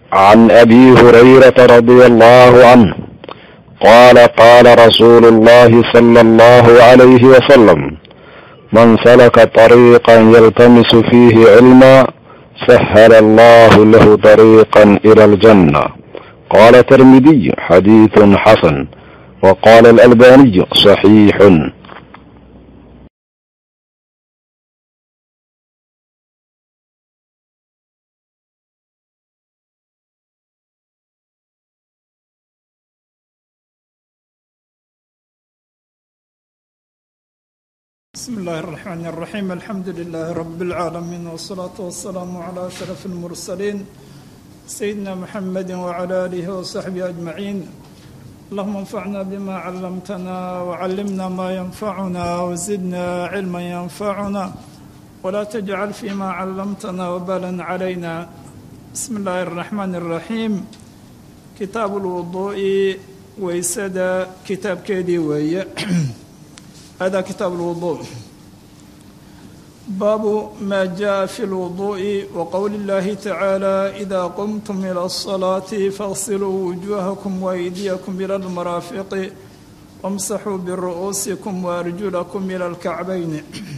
عن ابي هريره رضي الله عنه قال قال رسول الله صلى الله عليه وسلم من سلك طريقا يلتمس فيه علما سهل الله له طريقا الى الجنه قال الترمذي حديث حسن وقال الالباني صحيح بسم الله الرحمن الرحيم الحمد لله رب العالمين والصلاة والسلام على أشرف المرسلين سيدنا محمد وعلى آله وصحبه أجمعين اللهم انفعنا بما علمتنا وعلمنا ما ينفعنا وزدنا علما ينفعنا ولا تجعل فيما علمتنا وبالا علينا بسم الله الرحمن الرحيم كتاب الوضوء ويسد كتاب كيدي وي هذا كتاب الوضوء باب ما جاء في الوضوء وقول الله تعالى إذا قمتم إلى الصلاة فاغسلوا وجوهكم وأيديكم إلى المرافق وامسحوا برؤوسكم وأرجلكم إلى الكعبين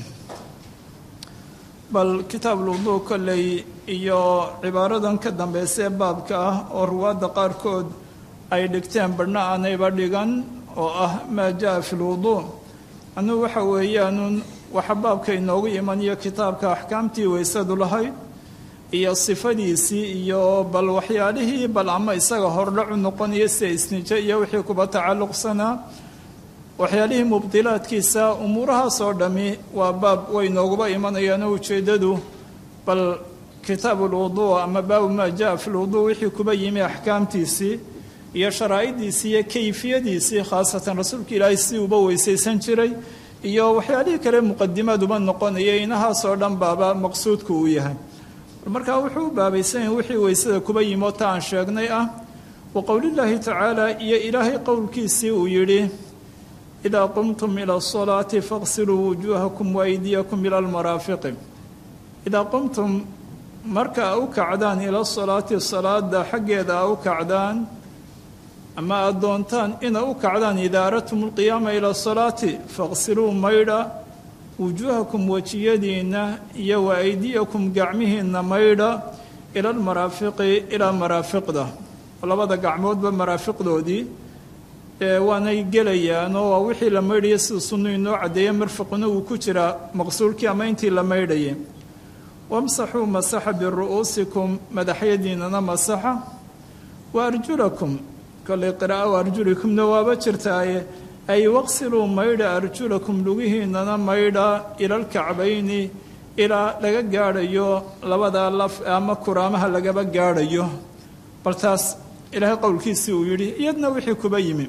bal kitaab lwuduu kolley iyo cibaaradan ka dambeysee baabka ah oo ruwaadda qaarkood ay dhigteen badhna aanayba dhigan oo ah maa jaa fi lwuduu anugu waxa weeyaanuun waxa baabka inoogu imanayo kitaabka axkaamtii weysadu lahayd iyo sifadiisii iyo bal waxyaalihii bal ama isaga hordhacu noqonaya sida isnijo iyo wixii kuba tacalluqsanaa waxyaalihii mubdilaadkiisa umuurahaas oo dhammi waa baab way nooguba imanayaano ujeeddadu bal kitaab ulwuduu ama baabu maa jaa fi lwuduu wixii kuba yimi axkaamtiisii iyo sharaa'idiisii iyo kayfiyadiisii khaasatan rasuulka ilaahay si uba weysaysan jiray iyo waxyaalihii kale muqadimaad uba noqonaya inahaasoo dhan baaba maqsuudku uu yahay markaa wuxuu u baabaysan yahay wixii weysada kuba yimo ta aan sheegnay ah wa qowlillaahi tacaala iyo ilaahay qowlkiisii uu yidhi idaa qumtum ila asalaati faqsiluu wujuuhakum waaydiyakum ila almaraafiqi idaa qumtum marka a u kacdaan ila salaati salaada xaggeeda a u kacdaan ama aada doontaan ina u kacdaan idaa aradtum alqiyaama ila asalaati faqsiluu maydha wujuuhakum wejiyadiinna iyo wa aydiyakum gacmihiinna maydha ila almaraafiqi ilaa maraafiqda labada gacmoodba maraafiqdoodii waanay gelayaanoo waa wixii la maydhaya sida sunnu inoo caddeeye marfiquna uu ku jiraa maqsuulkii ama intii la maydhayay wamsaxuu masaxa biru'uusikum madaxyadiinana masaxa wa arjulakum kollay qira'a wa arjulikumna waaba jirtaaye ay waqsiluu maydha arjulakum lugihiinana maydha ila alkacbayni ilaa laga gaadhayo labadaa laf ama kuraamaha lagaba gaadhayo bal taas ilaahay qowlkiisii uu yidhi iyadna wixii kuba yimi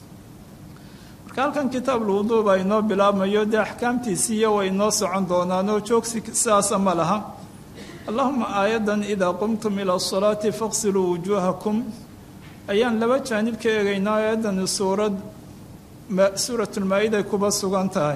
marka halkan kitaab lwuduu baa inoo bilaabmayo dee axkaamtiisii iyo way inoo socon doonaanoo joogsi sidaasa ma laha allahuma aayaddan idaa qumtum ila asalaati faqsiluu wujuuhakum ayaan laba jaanib ka eegaynaa aayaddani suurad suuratulmaa-iday kuba sugan tahay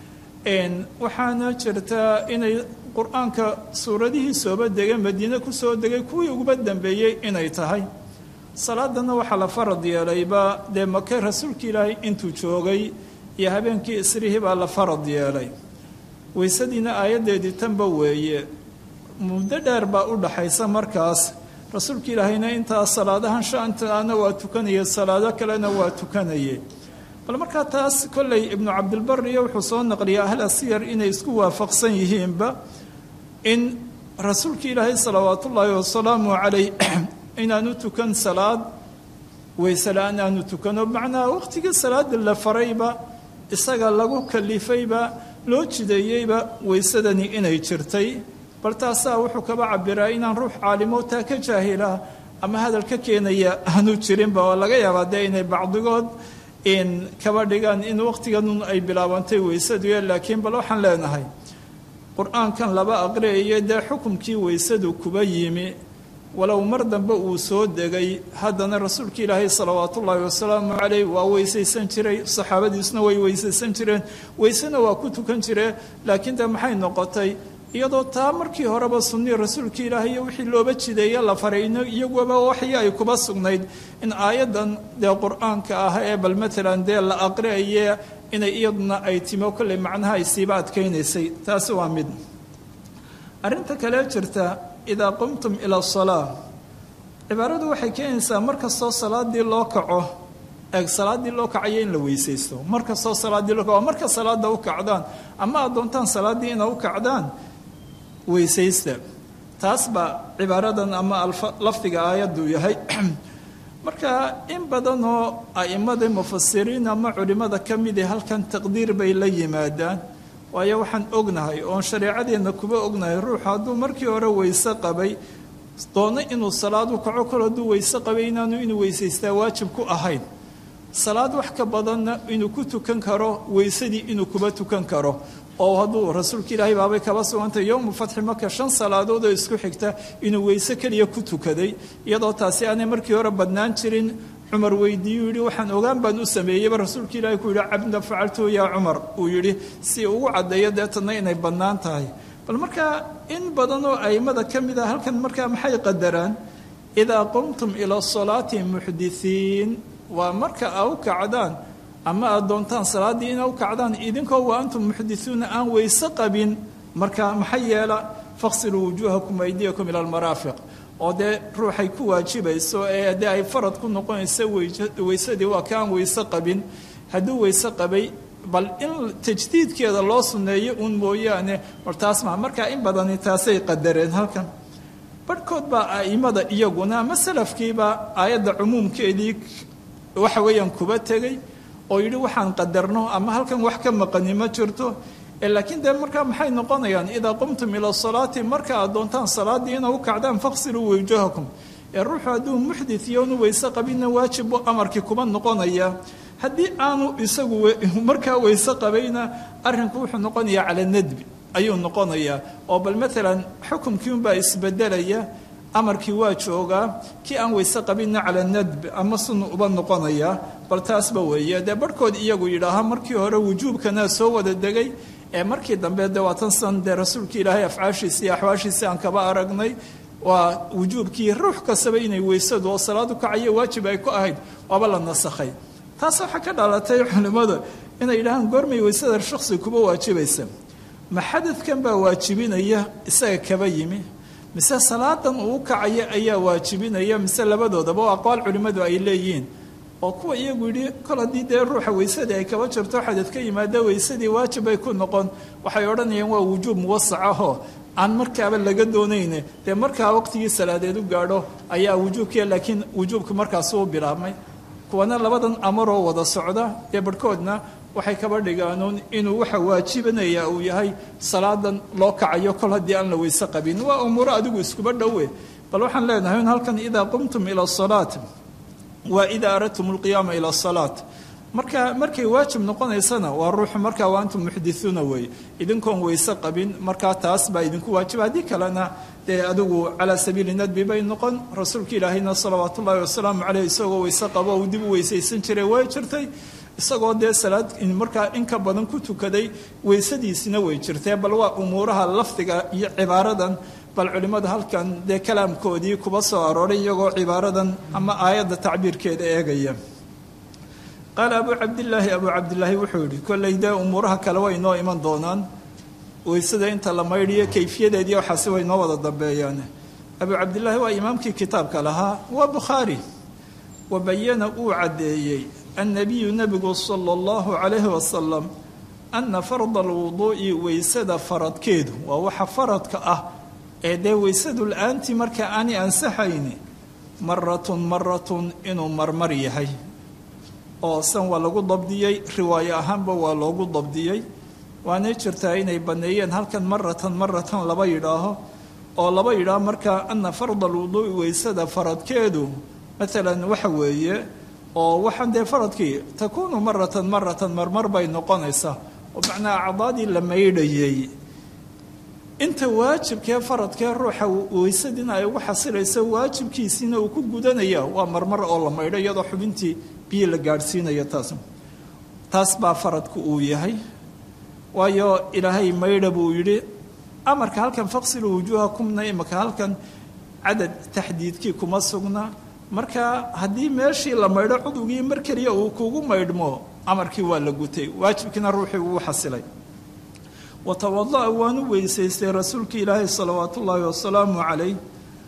waxaana jirtaa inay qur-aanka suuradihii sooba degay madiine kusoo degay kuwii uguba dambeeyey inay tahay salaadana waxaa la farad yeelayba dee make rasuulka ilaahay intuu joogay iyo habeenkii isrihii baa la farad yeelay weysadiina aayaddeedii tanba weeye muddo dheer baa u dhaxaysa markaas rasuulka ilaahayna intaa salaadahan shaantaana waa tukanaya salaado kalena waa tukanaye bal markaa taas kolley ibnu cabdilbar iyo wuxuu soo naqliyay ahla siyar inay isku waafaqsan yihiinba in rasuulka ilaahay salawaatullaahi wasalaamu calayh inaanu tukan salaad weyse la-aan aanu tukano macnaha waqtigii salaada la farayba isaga lagu kalifayba loo jideeyeyba weysadani inay jirtay bal taasaa wuxuu kaba cabiraa inaan ruux caalimo taa ka jaahila ama hadal ka keenaya aanu jirinba oo laga yaabaa dee inay bacdigood in kaba dhigaan in waqtiganun ay bilaabantay weysadu laakiin bal waxaan leenahay qur-aankan laba aqriyayo dee xukumkii weysadu kuba yimi walow mar dambe uu soo degay haddana rasuulka ilaahay salawaatullaahi wasalaamu caleyh waa weysaysan jiray saxaabadiisuna way weysaysan jireen weysena waa ku tukan jireen laakiin de maxay noqotay iyadoo taa markii horeba sunnii rasuulka ilaahay iyo wixii looba jideeye la faray iyaguba waxii ay kuba sugnayd in aayaddan dee qur-aanka ah ee bal matalan dee la aqriaye inay iyaduna ay timo kolley macnaha ay siiba adkaynaysay taasi waa mid arrinta kale jirta idaa qumtum ila asalaa cibaaradu waxay keenaysaa mar kastoo salaadii loo kaco eeg salaadii loo kacayo in la weysaysto mar kastoo salaadii loo kaco marka salaada u kacdaan ama aad doontaan salaaddii ina u kacdaan weysaysta taas baa cibaaradan ama lafdiga aayaddu yahay marka in badanoo a'immada mufasiriin ama culimmada ka midi halkan taqdiir bay la yimaadaan waayo waxaan ognahay oon shareecadeenna kuba ognahay ruuxu hadduu markii hore weyse qabay doono inuu salaad u kaco kol hadduu weyse qabay inaanu inuu weysaystaa waajib ku ahayn salaad wax ka badanna inuu ku tukan karo weysadii inuu kuba tukan karo oo hadduu rasuulka ilaahay baabay kaba sugantay yowmu fatxi maka shan salaadood oo isku xigta inuu weyse keliya ku tukaday iyadoo taasi aanay markii hore badnaan jirin cumar weydiiyuu yidhi waxaan ogaan baan u sameeyeyba rasuulka ilaahay ku yidhi cabda facaltuhu yaa cumar uu yidhi si ugu caddeeyo deetanna inay bannaan tahay bal markaa in badan oo a'immada ka mid a halkan markaa maxay qadaraan idaa qumtum ila salaati muxdisiin waa marka aa u kacdaan ama aad doontaan salaaddii ina u kacdaan idinkoo wa antum muxdisuuna aan weyse qabin marka maxay yeela faqsiluu wujuuhakum aydiyakum ila almaraafiq oo dee ruuxay ku waajibayso ee dee ay farad ku noqonayso weysadii waa ka aan weyse qabin hadduu weyse qabay bal in tajdiidkeeda loo sunneeyo uun mooyaane war taas maa markaa in badani taasay qadareen halkan barhkood baa a'immada iyaguna ama salafkiiba aayadda cumuumkeedii waxa weeyaan kuba tegey oo yidhi waxaan qadarno ama halkan wax ka maqani ma jirto laakiin dee markaa maxay noqonayaan idaa qumtum ila salaati marka aad doontaan salaaddii ina u kacdaan faqsiluu wujuhakum ee ruuxu hadduu muxdit iyo unu weyse qabinna waajib buu amarkii kuba noqonaya haddii aanu isagu markaa weyse qabayna arrinku wuxuu noqonayaa cala nadbi ayuu noqonayaa oo bal maalan xukumkii unbaa isbedelaya amarkii waa joogaa kii aan weyse qabinna cala nadb ama sunu uba noqonayaa bal taasba weeye dee barhkood iyagu yidhaaha markii hore wujuubkana soo wada degay ee markii dambe de waatan san dee rasuulka ilaahay afcaashiisi iyo axwaashiisi aan kaba aragnay waa wujuubkii ruux kastaba inay weysadu oo salaadu kacayo waajib ay ku ahayd waaba la nasakhay taas waxaa ka dhalatay culimmada inay yidhahaan goormay weysada shaksi kuba waajibaysa ma xadadkan baa waajibinaya isaga kaba yimi mise salaadan uu kacaya ayaa waajibinaya mise labadoodaba oo aqwaal culimmadu ay leeyihiin oo kuwa iyagu yidhi kol haddii dee ruuxa weysadii ay kaba jirto xadad ka yimaada weysadii waajib ay ku noqon waxay odhanayaan waa wujuub muwasac ahoo aan markaaba laga doonayne dee markaa waqtigii salaadeed u gaadho ayaa wujuubkiia laakiin wujuubku markaasu u bilaabmay kuwana labadan amaroo wada socda dee barhkoodna waxay kaba dhigaanuun inuu waxa waajibinaya uu yahay salaadan loo kacayo kol haddii aan la weyse qabin waa umuuro adigu iskuba dhowe bal waxaan leenahay in halkan idaa qumtum ila salaat waa idaa aradtum alqiyaama ila salaat marka markay waajib noqonaysana waa ruuxu markaa waa antum muxdisuuna weeye idinkoon weyse qabin markaa taas baa idinku waajiba haddii kalena dee adigu calaa sabiili nadbi bay noqon rasuulka ilaahayna salawaat ullaahi wasalaamu caleyh isagoo weyse qabo uu dib u weysaysan jiray way jirtay isagoo dee salaad markaa in ka badan ku tukaday weysadiisina way jirtee bal waa umuuraha lafdiga iyo cibaaradan bal culimmada halkan dee kalaamkoodii kuba soo arooray iyagoo cibaaradan ama aayadda tacbiirkeeda eegaya qaala abuu cabdilaahi abuu cabdilaahi wuxuu yidhi kolley dee umuuraha kale way noo iman doonaan weysada inta la maydhiyo kayfiyadeedii waxaasi way noo wada dambeeyaan abuu cabdilaahi waa imaamkii kitaabka lahaa waa bukhaari wa bayana uu caddeeyey annabiyu nebigu sala allahu calayhi wasalam anna farda alwuduu'i weysada faradkeedu waa waxa faradka ah ee dee weysadu la-aantii marka aanay ansaxayni maratun maratun inuu marmar yahay oo san waa lagu dabdiyey riwaayo ahaanba waa loogu dabdiyey waanay jirtaa inay banneeyeen halkan maratan maratan laba yidhaaho oo laba yidhaaho markaa ana farda alwuduu'i weysada faradkeedu maalan waxa weeye oo waxaan dee faradkii takuunu maratan maratan marmar bay noqonaysaa oo macnaa acdaadii la maydhayey inta waajibkee faradkee ruuxa weysadiina ay ugu xasilayso waajibkiisiina uu ku gudanaya waa marmar oo la maydho iyadoo xubintii biyo la gaadhsiinaya taas taas baa faradku uu yahay waayo ilaahay maydha buu yidhi amarka halkan faqsiluu wujuuhakumna imaka halkan cadad taxdiidkii kuma sugna marka haddii meeshii la maydho cudugii mar keliya uu kugu maydhmo amarkii waa la gutay waajibkiina ruuxii wuu xasilay watawada'a waanu weysaystay rasuulka ilaahi salawaat ullaahi wasalaamu calayh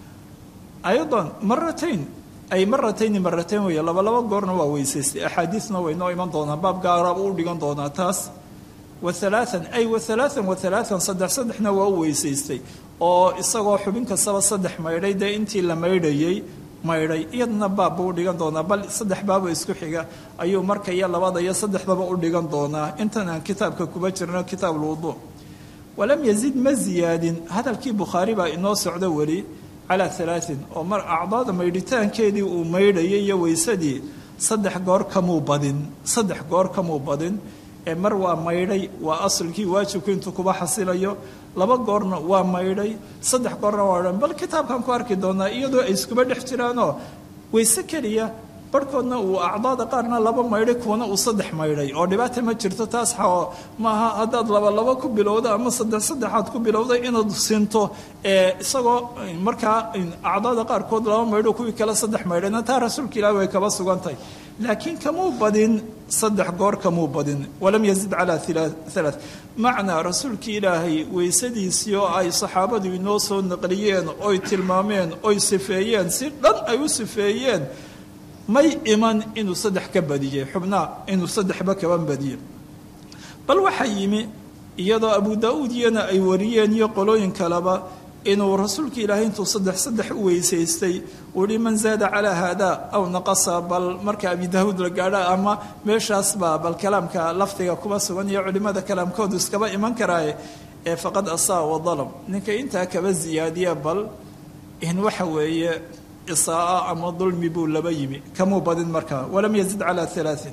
aydan maratayn ay maratayni maratayn weeye laba laba goorna waa weysaystay axaadiisna way noo iman doonaa baab gaaraaba u dhigan doonaa taas wa halaaan ay wa halaaan wa halaaan saddex saddexna waa u weysaystay oo isagoo xubin kastaba saddex maydhay dee intii la maydhayey maydhay iyadna baab buu u dhigan doonaa bal saddex baabo isku xiga ayuu marka iyo labada iyo saddexdaba u dhigan doonaa intan aan kitaabka kuba jirno kitaab lwuduu walam yazid ma ziyaadin hadalkii bukhaari baa inoo socdo weli calaa alaain oo mar acdaada maydhitaankeedii uu maydhayay iyo weysadii saddex goor kamuu badin saddex goor kamuu badin ee mar waa maydhay waa asalkii waajibku intuu kuba xasilayo laba goorna waa maydhay saddex goorna waa dhan bal kitaabkan ku arki doonaa iyadoo ay iskuba dhex jiraanoo weyse keliya barhkoodna uu acdaada qaarna laba maydhay kuwana uu saddex maydhay oo dhibaata ma jirto taas xao maaha haddaad laba laba ku bilowda ama saddex saddexaad ku bilowday inaad sinto isagoo markaa acdaada qaarkood laba maydho kuwii kale saddex maydhayna taa rasuulka ilaahi way kaba sugantahay laakiin kamuu badin saddex goor kamuu badin walam yazid calaa halaa macnaa rasuulkii ilaahay weysadiisii oo ay saxaabadu inoo soo naqliyeen oy tilmaameen oy sifeeyeen si dhan ay u sifeeyeen may iman inuu saddex ka badiyey xubnaa inuu saddexba kaba badiyey bal waxaa yimi iyadoo abu daa-uud iyana ay wariyeen iyo qolooyin kaleba inuu rasuulka ilaahay intuu saddex saddex u weysaystay uu yihi man zaada calaa haada aw naqasa bal marka abi daawuud la gaadha ama meeshaasba bal kalaamka lafdiga kuba sugan iyo culimmada kalaamkoodu iskaba iman karaaye ee faqad asaa wadalam ninka intaa kaba ziyaadiya bal in waxa weeye isaaa ama dulmi buu laba yimi kamuu badin markaa walam yazid calaa alaain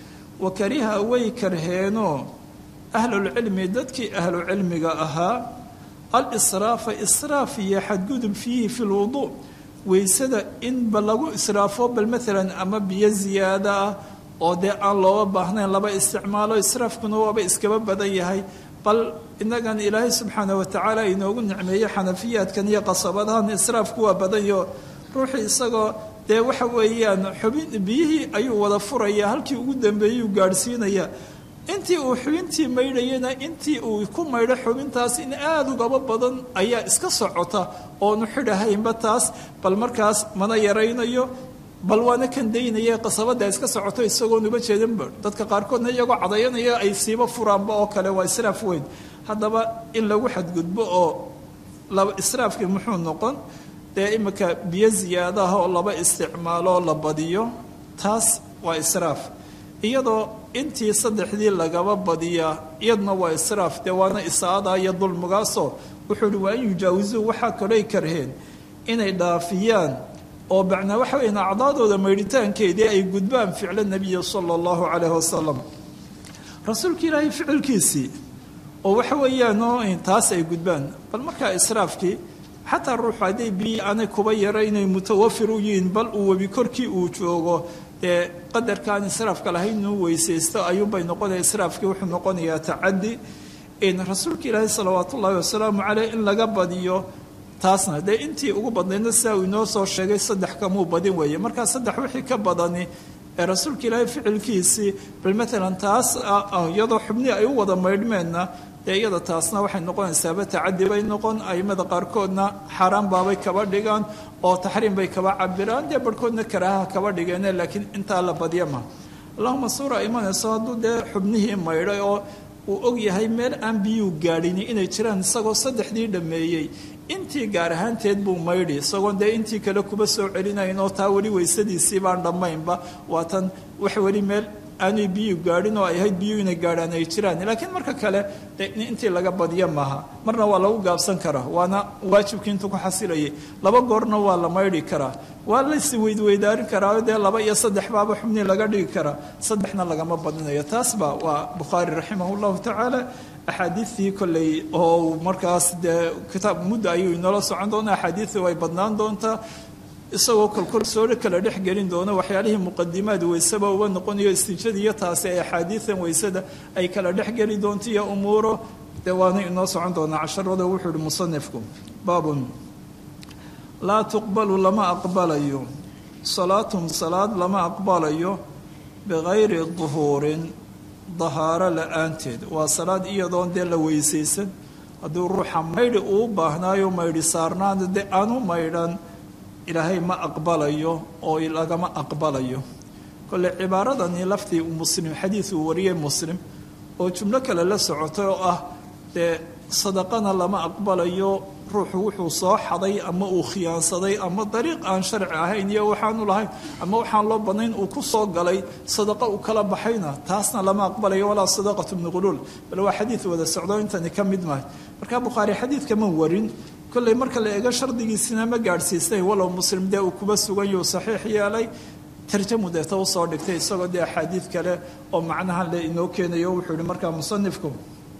wa kariha way karheenoo ahlulcilmi dadkii ahlucilmiga ahaa alisraafa israaf iyo xadgudub fiihi fi lwuduu weysada inba lagu israafo bal maalan ama biyo ziyaada ah oo dee aan looga baahnayn laba isticmaalo israafkuna waaba iskaba badan yahay bal inagan ilaahay subxaana watacaala inoogu nicmeeyey xanafiyaadkan iyo qasabadahan israafku waa badanyo ruuxii isagoo dee waxa weeyaan xubin biyihii ayuu wada furaya halkii ugu dambeeyuu gaadhsiinaya intii uu xubintii maydhayana intii uu ku maydho xubintaas in aada ugaba badan ayaa iska socota oonu xidhahaynba taas bal markaas mana yaraynayo bal waana kan daynaya qasabada iska socoto isagoonuba jeedinba dadka qaarkoodna iyagoo cadayanaya ay siiba furaanba oo kale waa israaf weyn haddaba in lagu xadgudbo oo laba israafkii muxuu noqon dee imika biyo ziyaadaha oo laba isticmaaloo la badiyo taas waa israaf iyadoo intii saddexdii lagaba badiyaa iyadna waa israaf dee waana isaada iyo dulmigaasoo wuxuu uhi waa in yujaawisuu waxaa kaley karheen inay dhaafiyaan oo bacnaa waxa weyan acdaadooda maydhitaankeedii ay gudbaan ficlo nebiya sala allahu calayhi wasalam rasuulka ilaahay ficilkiisii oo waxa weeyaanoo taas ay gudbaan bal markaa israafkii xataa ruuxu hadday biyi aanay kuba yara inay mutawafir u yihiin bal uu webi korkii uu joogo dee qadarkaan israafka lahayn inuu weysaysto ayuunbay noqonaya israafkii wuxuu noqonayaa tacadi in rasuulka ilaahi salawaat ullaahi wasalaamu caleyh in laga badiyo taasna dee intii ugu badnaydna sidaa uu inoo soo sheegay saddex kamuu badin weeye markaa saddex wixii ka badani ee rasuulka ilaahay ficilkiisii bal maalan taas iyadoo xubnii ay u wada maydhmeenna dee iyada taasna waxay noqonaysaaba tacadi bay noqon aimada qaarkoodna xaaraan baabay kaba dhigaan oo taxriim bay kaba cabiraan dee barhkoodna karaahaha kaba dhigeene laakiin intaa la badya ma allahuma suura imanayso hadduu dee xubnihii maydhay oo uu og yahay meel aan biyuu gaadhini inay jiraan isagoo saddexdii dhammeeyey intii gaar ahaanteed buu maydhi isagoon dee intii kale kuba soo celinayn oo taa weli weysadiisii baan dhammaynba waatan wax weli meel aanay biyu gaadhin oo ay ahayd biyu inay gaadhaan ay jiraan laakiin marka kale de intii laga badiyo maaha marna waa lagu gaabsan karaa waana waajibkii intuu ku xasilayay laba goorna waa la maydhi karaa waa lasi weydweydaarin karaa dee laba iyo saddex baaba xubnii laga dhigi karaa saddexna lagama badinayo taasba waa bukhaari raximah llahu tacaala axaadiidtii kolley oo markaas dee kitaab muddo ayuu inoola socon doona axaadiidtii way badnaan doontaa isagoo kolkol soo kala dhex gelin doono waxyaalihii muqadimaad weyseba uba noqonayo istijada iyo taasi ay axaadiidan weysada ay kala dhex geli doonto iyo umuuro dee waana inoo socon doonaa casharada wuxuu ihi musanifku baabun laa tuqbalu lama aqbalayo salaatun salaad lama aqbalayo bikayri duhuurin dahaaro la-aanteed waa salaad iyadoon dee la weysaysan hadduu ruuxa maydhi uu baahnaayo maydhi saarnaana dee aanu maydhan ilaahay ma aqbalayo oo lagama aqbalayo kolle cibaaradani laftii muslim xadiid uu wariyey muslim oo jumlo kale la socotay oo ah dee sadaqana lama aqbalayo ruuxu wuxuu soo xaday ama uu khiyaansaday ama dariiq aan sharci ahayn iyo waxaanu lahayn ama waxaan loo badnayn uu ku soo galay sadaqa uu kala baxayna taasna lama aqbalayo walaa sadaqatu bni quluul bal waa xadiid wada socdo intani ka mid mahay markaa bukhaari xadiidka ma warin kolley marka la eego shardigiisina ma gaadhsiisnay walow muslim dee uu kuba sugan yuu saxiix yeelay tarjamu deeta usoo dhigtay isagoo dee axaadiid kale oo macnahan le inoo keenayo wuxuu yihi markaa musanifku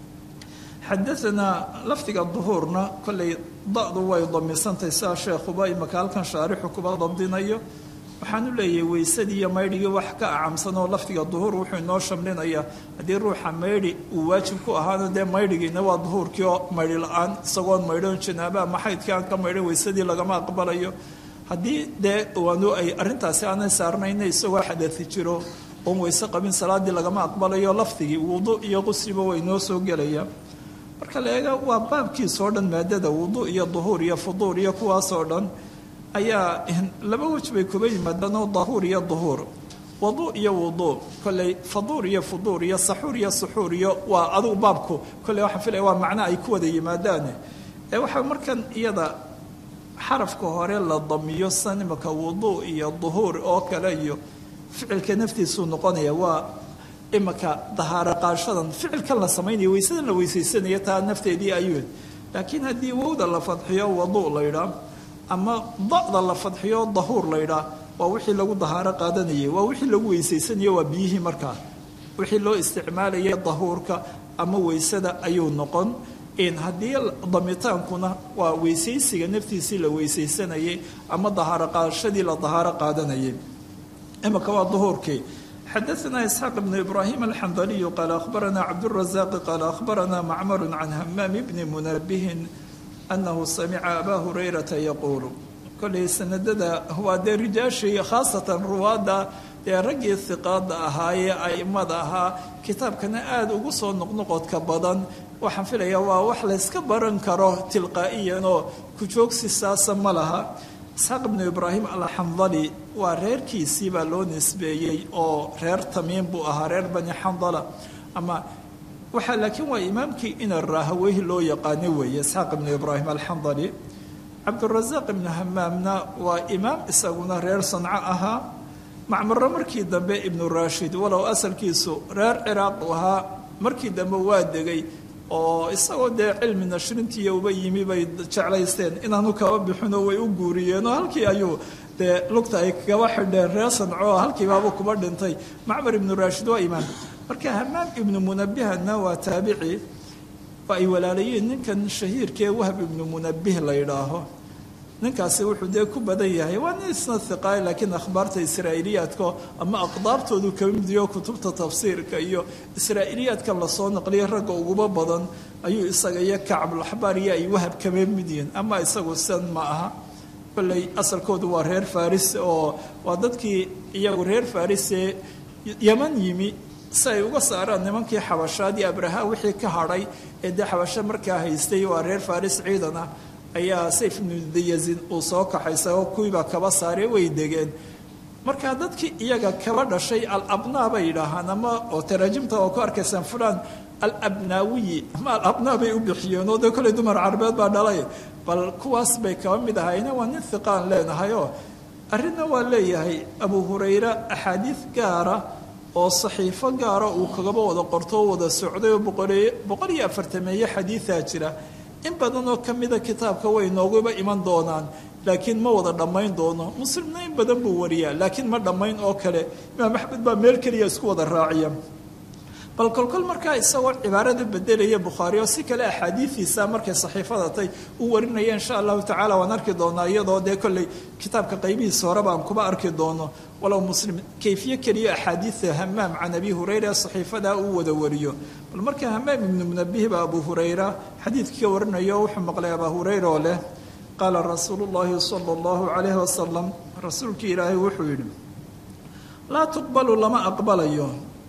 xadaanaa lafdiga duhuurna kolley da-du way damisantahay sidaa sheekhuba imaka halkan shaarixu kuba dabdinayo waxaanu leeyahay weysadii iyo maydhigii wax ka acamsan oo lafdiga duhuur wuxuu inoo shamlinayaa haddii ruuxa maydhi uu waajib ku ahaana dee maydhigiina waa duhuurkii oo maydhi la-aan isagoon maydhoon janaaba ama xaydkii aan ka maydhan weysadii lagama aqbalayo haddii dee waanu ay arrintaasi aanay saarnayna isagoo xadai jiro oon weyse qabin salaadii lagama aqbalayo lafdigii wudu iyo qusriba way noo soo gelaya marka la eega waa baabkiisoo dhan maadada wudu iyo duhuur iyo fuduur iyo kuwaasoo dhan ayaa laba wej bay kuba yimaadaan oo dahuur iyo duhuur wadu iyo wudu kolley faduur iyo fuduur iyo saxuur iyo suxuur iyo waa adugu baabku kolley waxaan filaya waa macno ay ku wada yimaadaane ee waxaa markan iyada xarafka hore la damiyo san imaka wudu iyo duhuur oo kale iyo ficilka naftiisuu noqonaya waa imaka dahaaro qaashadan ficilkan la samaynaya weysadan la weysaysanaya taa nafteedii ayuu laakiin haddii wowda la fadxiyo wadu laydhaa ama da-da la fadxiyo dahuur laydhaa waa wixii lagu dahaaro qaadanayay waa wixii lagu weysaysanaya waa biyihii markaa wixii loo isticmaalaya dahuurka ama weysada ayuu noqon haddii damitaankuna waa weysaysiga naftiisii la weysaysanayay ama dahaaro qaadashadii la dahaaro qaadanayay imaka waa duhuurkii xadaثna isxaaq bn ibrahim alxandaliyu qaala akhbarana cabdالrazaqi qaala akhbarana macmar can hamaam bni munabihin anahu samica aba hurayrata yaquulu kollay sanadada waa dee rijaashii khaasatan ruwaadda dee raggii hiqaada ahaayee aimada ahaa kitaabkana aada ugu soo noqnoqodka badan waxaan filayaa waa wax layska baran karo tilqaa'iyan oo kujoogsi saasa ma laha isxaaq ibnu ibraahim alxandali waa reerkiisii baa loo nisbeeyey oo reer tamiim buu ahaa reer bani xandala ama waxaa laakiin waa imaamkii ina raahaweyhi loo yaqaano weeye isxaaq ibnu ibraahim alxandali cabdurasaaq ibnu hamaamna waa imaam isaguna reer sanco ahaa macmaro markii dambe ibnu raashid walow asalkiisu reer ciraaq u ahaa markii dambe waa degay oo isagoo dee cilmi nashrintiiya uba yimi bay jeclaysteen inaanu kaba bixinoo way u guuriyeenoo halkii ayuu dee lugta ay kaba xidheen reer sanco halkiibaaba kuba dhintay macmar ibnu raashid waa imaam marka hamaam ibnu munabihana waa taabici oo ay walaalayeen ninkan shahiirkaee wahb ibnu munabih la yidhaaho ninkaasi wuxuu dee ku badan yahay waa nin isna hiqaay laakiin akhbaarta israa'iiliyaadka ama aqdaabtoodu kaba midiyo kutubta tafsiirka iyo israa'iiliyaadkan lasoo naqliyay ragga uguba badan ayuu isaga iyo kacbulaxbaar iyo ay wahab kaba mid yihiin ama isagu san ma aha kolley asalkoodu waa reer faris oo waa dadkii iyagu reer farisee yaman yimi si ay uga saaraan nimankii xabashaadii abraha wixii ka hadhay ee dee xabasho markaa haystay waa reer faris ciidan ah ayaa sayf ibnu dayazin uu soo kaxaysa oo kuwiibaa kaba saaree way degeen marka dadkii iyaga kaba dhashay alabnaa bay yidhaahaan ama oo taraajimta oo ku arkaysaan fulaan alabnaawiyi ama alabnaa bay u bixiyeen oo dee kolley dumar carabeed baa dhalay bal kuwaas bay kaba mid ahayna waa nin hiqaan leenahay oo arrinna waa leeyahay abu hurayre axaadiid gaara oo saxiifo gaara uu kagaba wada qorto oo wada socday oo boqol iyo afartameeye xadiidaa jira in badan oo ka mida kitaabka way nooguba iman doonaan laakiin ma wada dhammayn doono muslimna in badan buu wariyaa laakiin ma dhammayn oo kale imaam axmed baa meel keliya isku wada raaciya bal kolkol markaa isagoo cibaarada bedelaya bukhaari oo si kale axaadiidiisa markay saxiifada tay u warinaya insha allahu tacala waan arki doonaa iyadoo dee kolley kitaabka qaybihiisa horeba aan kuba arki doono walow muslim kayfiye keliya axaadiida hamaam can abi hurayra saxiifadaa uu wada wariyo bal marka hamaam ibnu munabih baa abu hurayra xadiidkii ka warinayo wuxuu maqlay abaa hurayra oo leh qaala rasuulu llahi sala allahu calayhi wasalam rasuulkii ilaahay wuxuu yidhi laa tuqbalu lama aqbalayo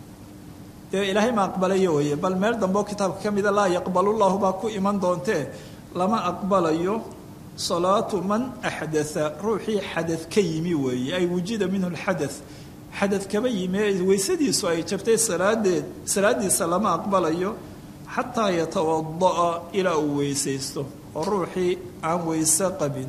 dee ilaahay ma aqbalayo weye bal meel dambeo kitaabka ka mida laa yaqbalu llahu baa ku iman doontee lama aqbalayo salaatu man axdatha ruuxii xadad ka yimi weeye ay wujida minhu lxadath xadad kaba yimi ee weysadiisu ay jabtay salaadeed salaadiisa lama aqbalayo xataa yatawada'a ilaa uu weysaysto oo ruuxii aan weyse qabin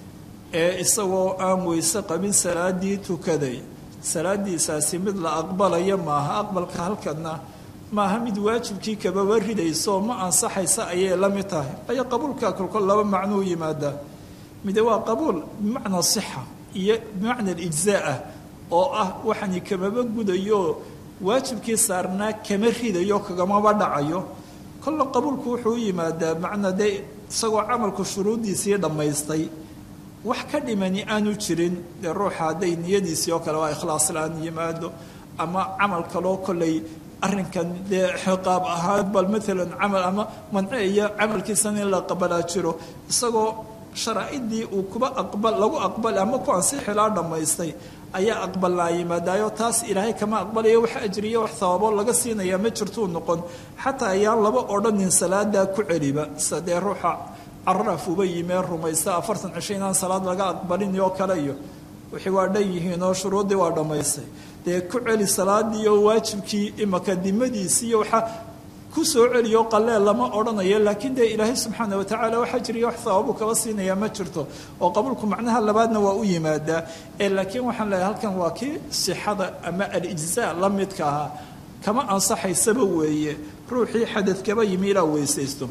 ee isagoo aan weyse qabin salaadii tukaday salaadiisaasi mid la aqbalaya maaha aqbalka halkana maaha mid waajibkii kababa ridayso ma ansaxaysa ayay la mid tahay ayo qabuulka kolkol laba macnuu yimaadaa mide waa qabuul bimacnaa sixa iyo bimacna alijzaa ah oo ah waxani kamaba gudayo waajibkii saarnaa kama ridayo kagamaba dhacayo kolla qabuulku wuxuu u yimaadaa macnaa dee isagoo camalku shuruuddiisii dhammaystay wax ka dhimani aanu jirin dee ruuxa hadday niyadiisii oo kale waa ikhlaas la-aan yimaado ama camal kaloo kollay arrinkan dee xiqaab ahaan bal maalan camal ama manceeya camalkiisan in la qabalaa jiro isagoo sharaa'idii uu kuba aqbal lagu aqbal ama ku ansixilaa dhammaystay ayaa aqbalnaa yimaadaayo taas ilaahay kama aqbalayo wax ajriya wax sababo laga siinaya ma jirtuu noqon xataa ayaan laba odhanin salaadaa ku celiba sadee ruuxa caraf uba yimee rumaysta afartan cisho inaan salaad laga aqbalin oo kale iyo wixii waa dhan yihiin oo shuruuddii waa dhammaystay dee ku celi salaadii oo waajibkii imaka dimadiisii waxaa ku soo celiyo qaleel lama odhanayo laakiin dee ilaahay subxaana watacaala wax ajriya wax sababu kaba siinaya ma jirto oo qabuulku macnaha labaadna waa u yimaadaa ee laakiin waxaan leeyahay halkan waa kii sixada ama alijzaa la midka ahaa kama ansaxaysaba weeye ruuxii xadadkaba yimi ilaa weysaysto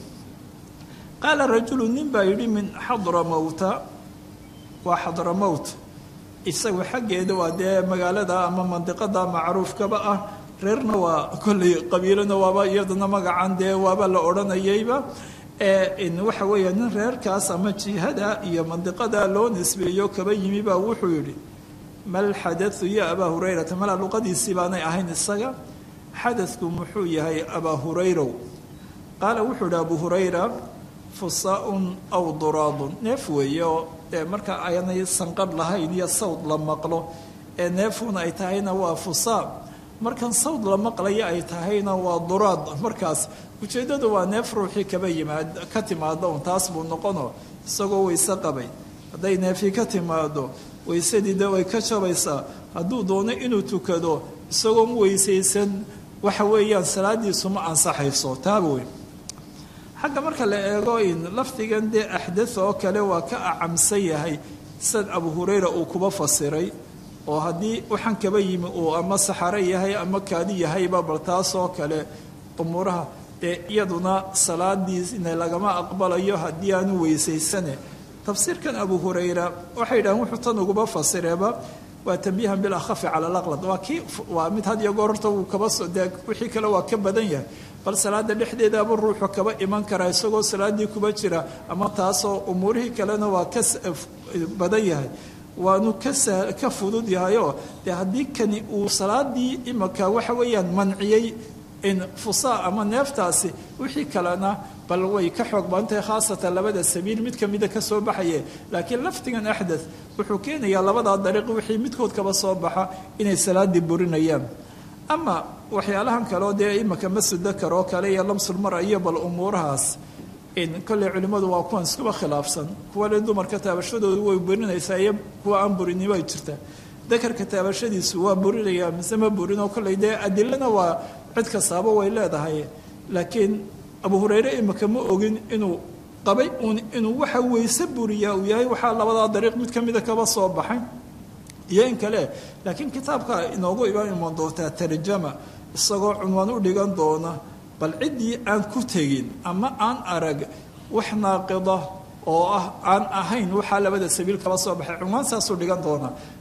qaala rajulu nin baa yidhi min xadra mowta waa xadra mowt isagu xaggeeda waa dee magaalada ama mandiqada macruufkaba ah reerna waa kolley qabiilona waaba iyadana magacan dee waaba la odhanayayba waxa weeya nin reerkaas ama jihada iyo mandiqada loo nisbeeyo kaba yimi baa wuxuu yidhi mal xadatu ya abaa hurayrata malaa luqadiisii baanay ahayn isaga xadadku muxuu yahay abaa hurayrow qaala wuxuu yidhi abu hurayra fusaa-un aw duraadun neef weeye oo dee marka aanay sanqadh lahayn iyo sawd la maqlo ee neefuna ay tahayna waa fusaa markan sawd la maqlaya ay tahayna waa duraad markaas ujeeddadu waa neef ruuxii kaba yimaad ka timaado un taas buu noqono isagoo weyse qabay hadday neefii ka timaado weysadii de way ka jabaysaa hadduu doono inuu tukado isagoon weysaysan waxa weeyaan salaadiisu ma ansaxayso taaba weyn xagga marka la eego in lafdigan dee axdath oo kale waa ka acamsan yahay sad abu hurayra uu kuba fasiray oo haddii waxaan kaba yimi uu ama saxare yahay ama kaadi yahayba bal taas oo kale umuuraha dee iyaduna salaadiisna lagama aqbalayo haddii aanu weysaysane tafsiirkan abu hurayra waxay yidhahaan wuxuu tan uguba fasireeba waa tambiihan bilakhafi cala alaqlad waa kii waa mid had iyo goor horta uu kaba so dee wixii kale waa ka badan yahay bal salaada dhexdeedaaba ruuxu kaba iman karaa isagoo salaaddii kuba jira ama taasoo umuurihii kalena waa ka badan yahay waanu ka ka fudud yahayoo dee haddii kani uu salaadii imaka waxa weeyaan manciyey in fusaa ama neeftaasi wixii kalena bal way ka xoog badantahay khaasatan labada sabiil mid kamida ka soo baxaye laakiin lafdigan axdath wuxuu keenayaa labadaa dariiq wixii midkood kaba soo baxa inay salaadii burinayaan ama waxyaalahan kaleo dee imaka masudakar oo kale iyo lamsulmara iyo bal umuurahaas in kolley culimmadu waa kuwan iskuba khilaafsan kuwa le dumarka taabashadoodu way burinaysaa iyo kuwa aan burinimo ay jirtaa dakarka taabashadiisu waa burinayaa mise ma burinoo kolley dee adilana waa cid kastaaba way leedahay laakiin abu hurayre imaka ma ogin inuu qabay uun inuu waxa weyse buriyaa uu yahay waxaa labadaa dariiq mid ka mida kaba soo baxay iyo in kale laakiin kitaabka inoogu iman iman doontaa tarjama isagoo cunwaan u dhigan doona bal ciddii aan ku tegin ama aan arag wax naaqida oo ah aan ahayn waxaa labada sabiil kaba soo baxay cunwaan saasuu dhigan doona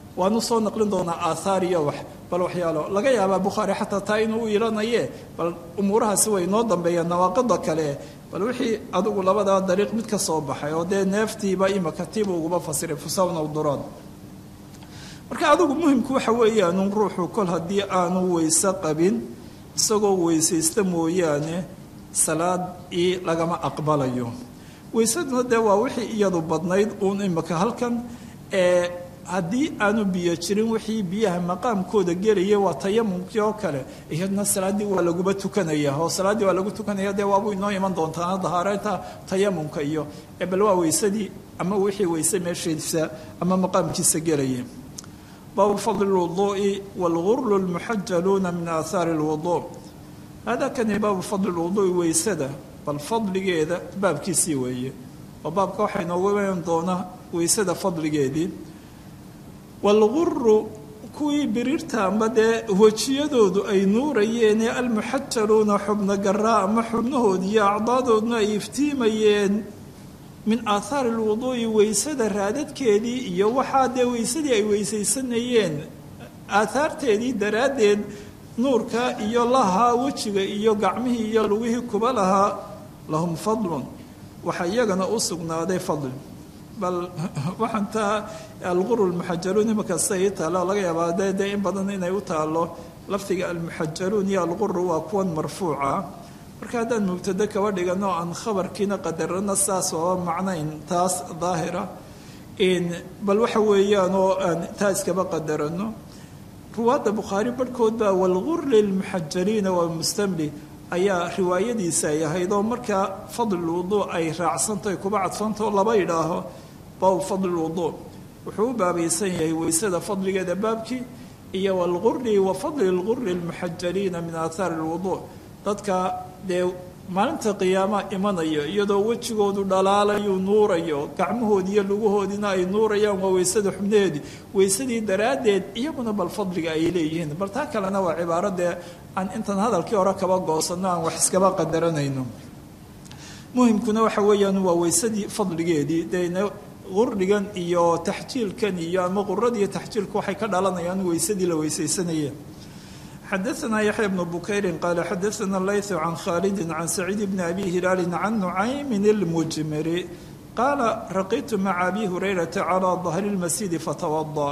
waanu soo naqlin doonaa aathaar iyo wax bal waxyaalo laga yaabaa bukhaari xataa taa inuu u ilanaye bal umuurahaasi way noo dambeeyaan nawaaqida kale bal wixii adigu labadaa dariiq mid ka soo baxay oo dee neeftiiba imaka tiiba uguba fasiray fusawna duraad marka adigu muhimku waxa weeyaanu ruuxu kol haddii aanu weyse qabin isagoo weysaysta mooyaane salaad ii lagama aqbalayo weysaduna dee waa wixii iyadu badnayd uun imaka halkan ee haddii aanu biyo jirin wixii biyaha maqaamkooda gelaya waa tayamumkii oo kale iyadna salaaddii waa laguba tukanaya oo salaaddii waa lagu tukanaya dee waabuu inoo iman doontaa dahaareynta tayamumka iyo bal waa weysadii ama wixii weyse meeshiisa ama maqaamkiisa gelaya baabu fadli lwuduu'i waalgurlu lmuxajaluuna min aathaari lwuduu hada kani baabu fadli lwuduu'i weysada bal fadligeeda baabkiisii weeye oo baabka waxaa inoogu iman doonaa weysada fadligeedii waalguru kuwii biriirta amba dee wejiyadoodu ay nuurayeen ee almuxajaluuna xubno garaa ama xubnahoodi iyo acdaadooduna ay iftiimayeen min aathaari lwuduu'i weysada raadadkeedii iyo waxaa dee weysadii ay weysaysanayeen aathaarteedii daraaddeed nuurka iyo lahaa wejiga iyo gacmihii iyo lugihii kuba lahaa lahum fadlun waxaa iyagana u sugnaaday fadli bal waxaan taa alguru lmuxajaluun imaka sida ii taalo laga yaabaa de dee in badan inay u taalo lafdiga almuxajaluun iyo alguru waa kuwan marfuuca marka haddaan mubtado kaba dhigano aan khabarkiina qadarano saas oaba macnayn taas daahira bal waxa weeyaan oo aan taa iskaba qadarano ruwaadda bukhaari barhkood baa walgur lilmuxajaliina waa mustamli ayaa riwaayadiisa ay ahayd oo markaa fadlilwuduu ay raacsantahay kuba cadfantao laba idhaaho baabu fadlilwuduu wuxuu u baabaysan yahay weysada fadligeeda baabkii iyo walguri wa fadli lguri lmuxajaliina min aathaari lwuduu dadka dee maalinta qiyaama imanayo iyadoo wejigoodu dhalaalayu nuurayo gacmahoodi iyo lugahoodiina ay nuurayaan waa weysada xubnaheedii weysadii daraaddeed iyaguna bal fadliga ay leeyihiin bal taa kalena waa cibaaro dee aan intaan hadalkii hore kaba goosanno aan wax iskaba qadaranayno muhimkuna waxa weeyaan waa weysadii fadligeedii dee qurdigan iyo taxjiilkan iyo ama quradiiyo taxjiilku waxay ka dhalanayaan weysadii la weysaysanaya xadaثna yaحya بن bukayri qaala xadaثna layث can khaalidi can saciid bni abi hilaali can nucaymin اlmujmiri qaala raqitu maca abi hurayrata calى dahri اlmasjidi fatawada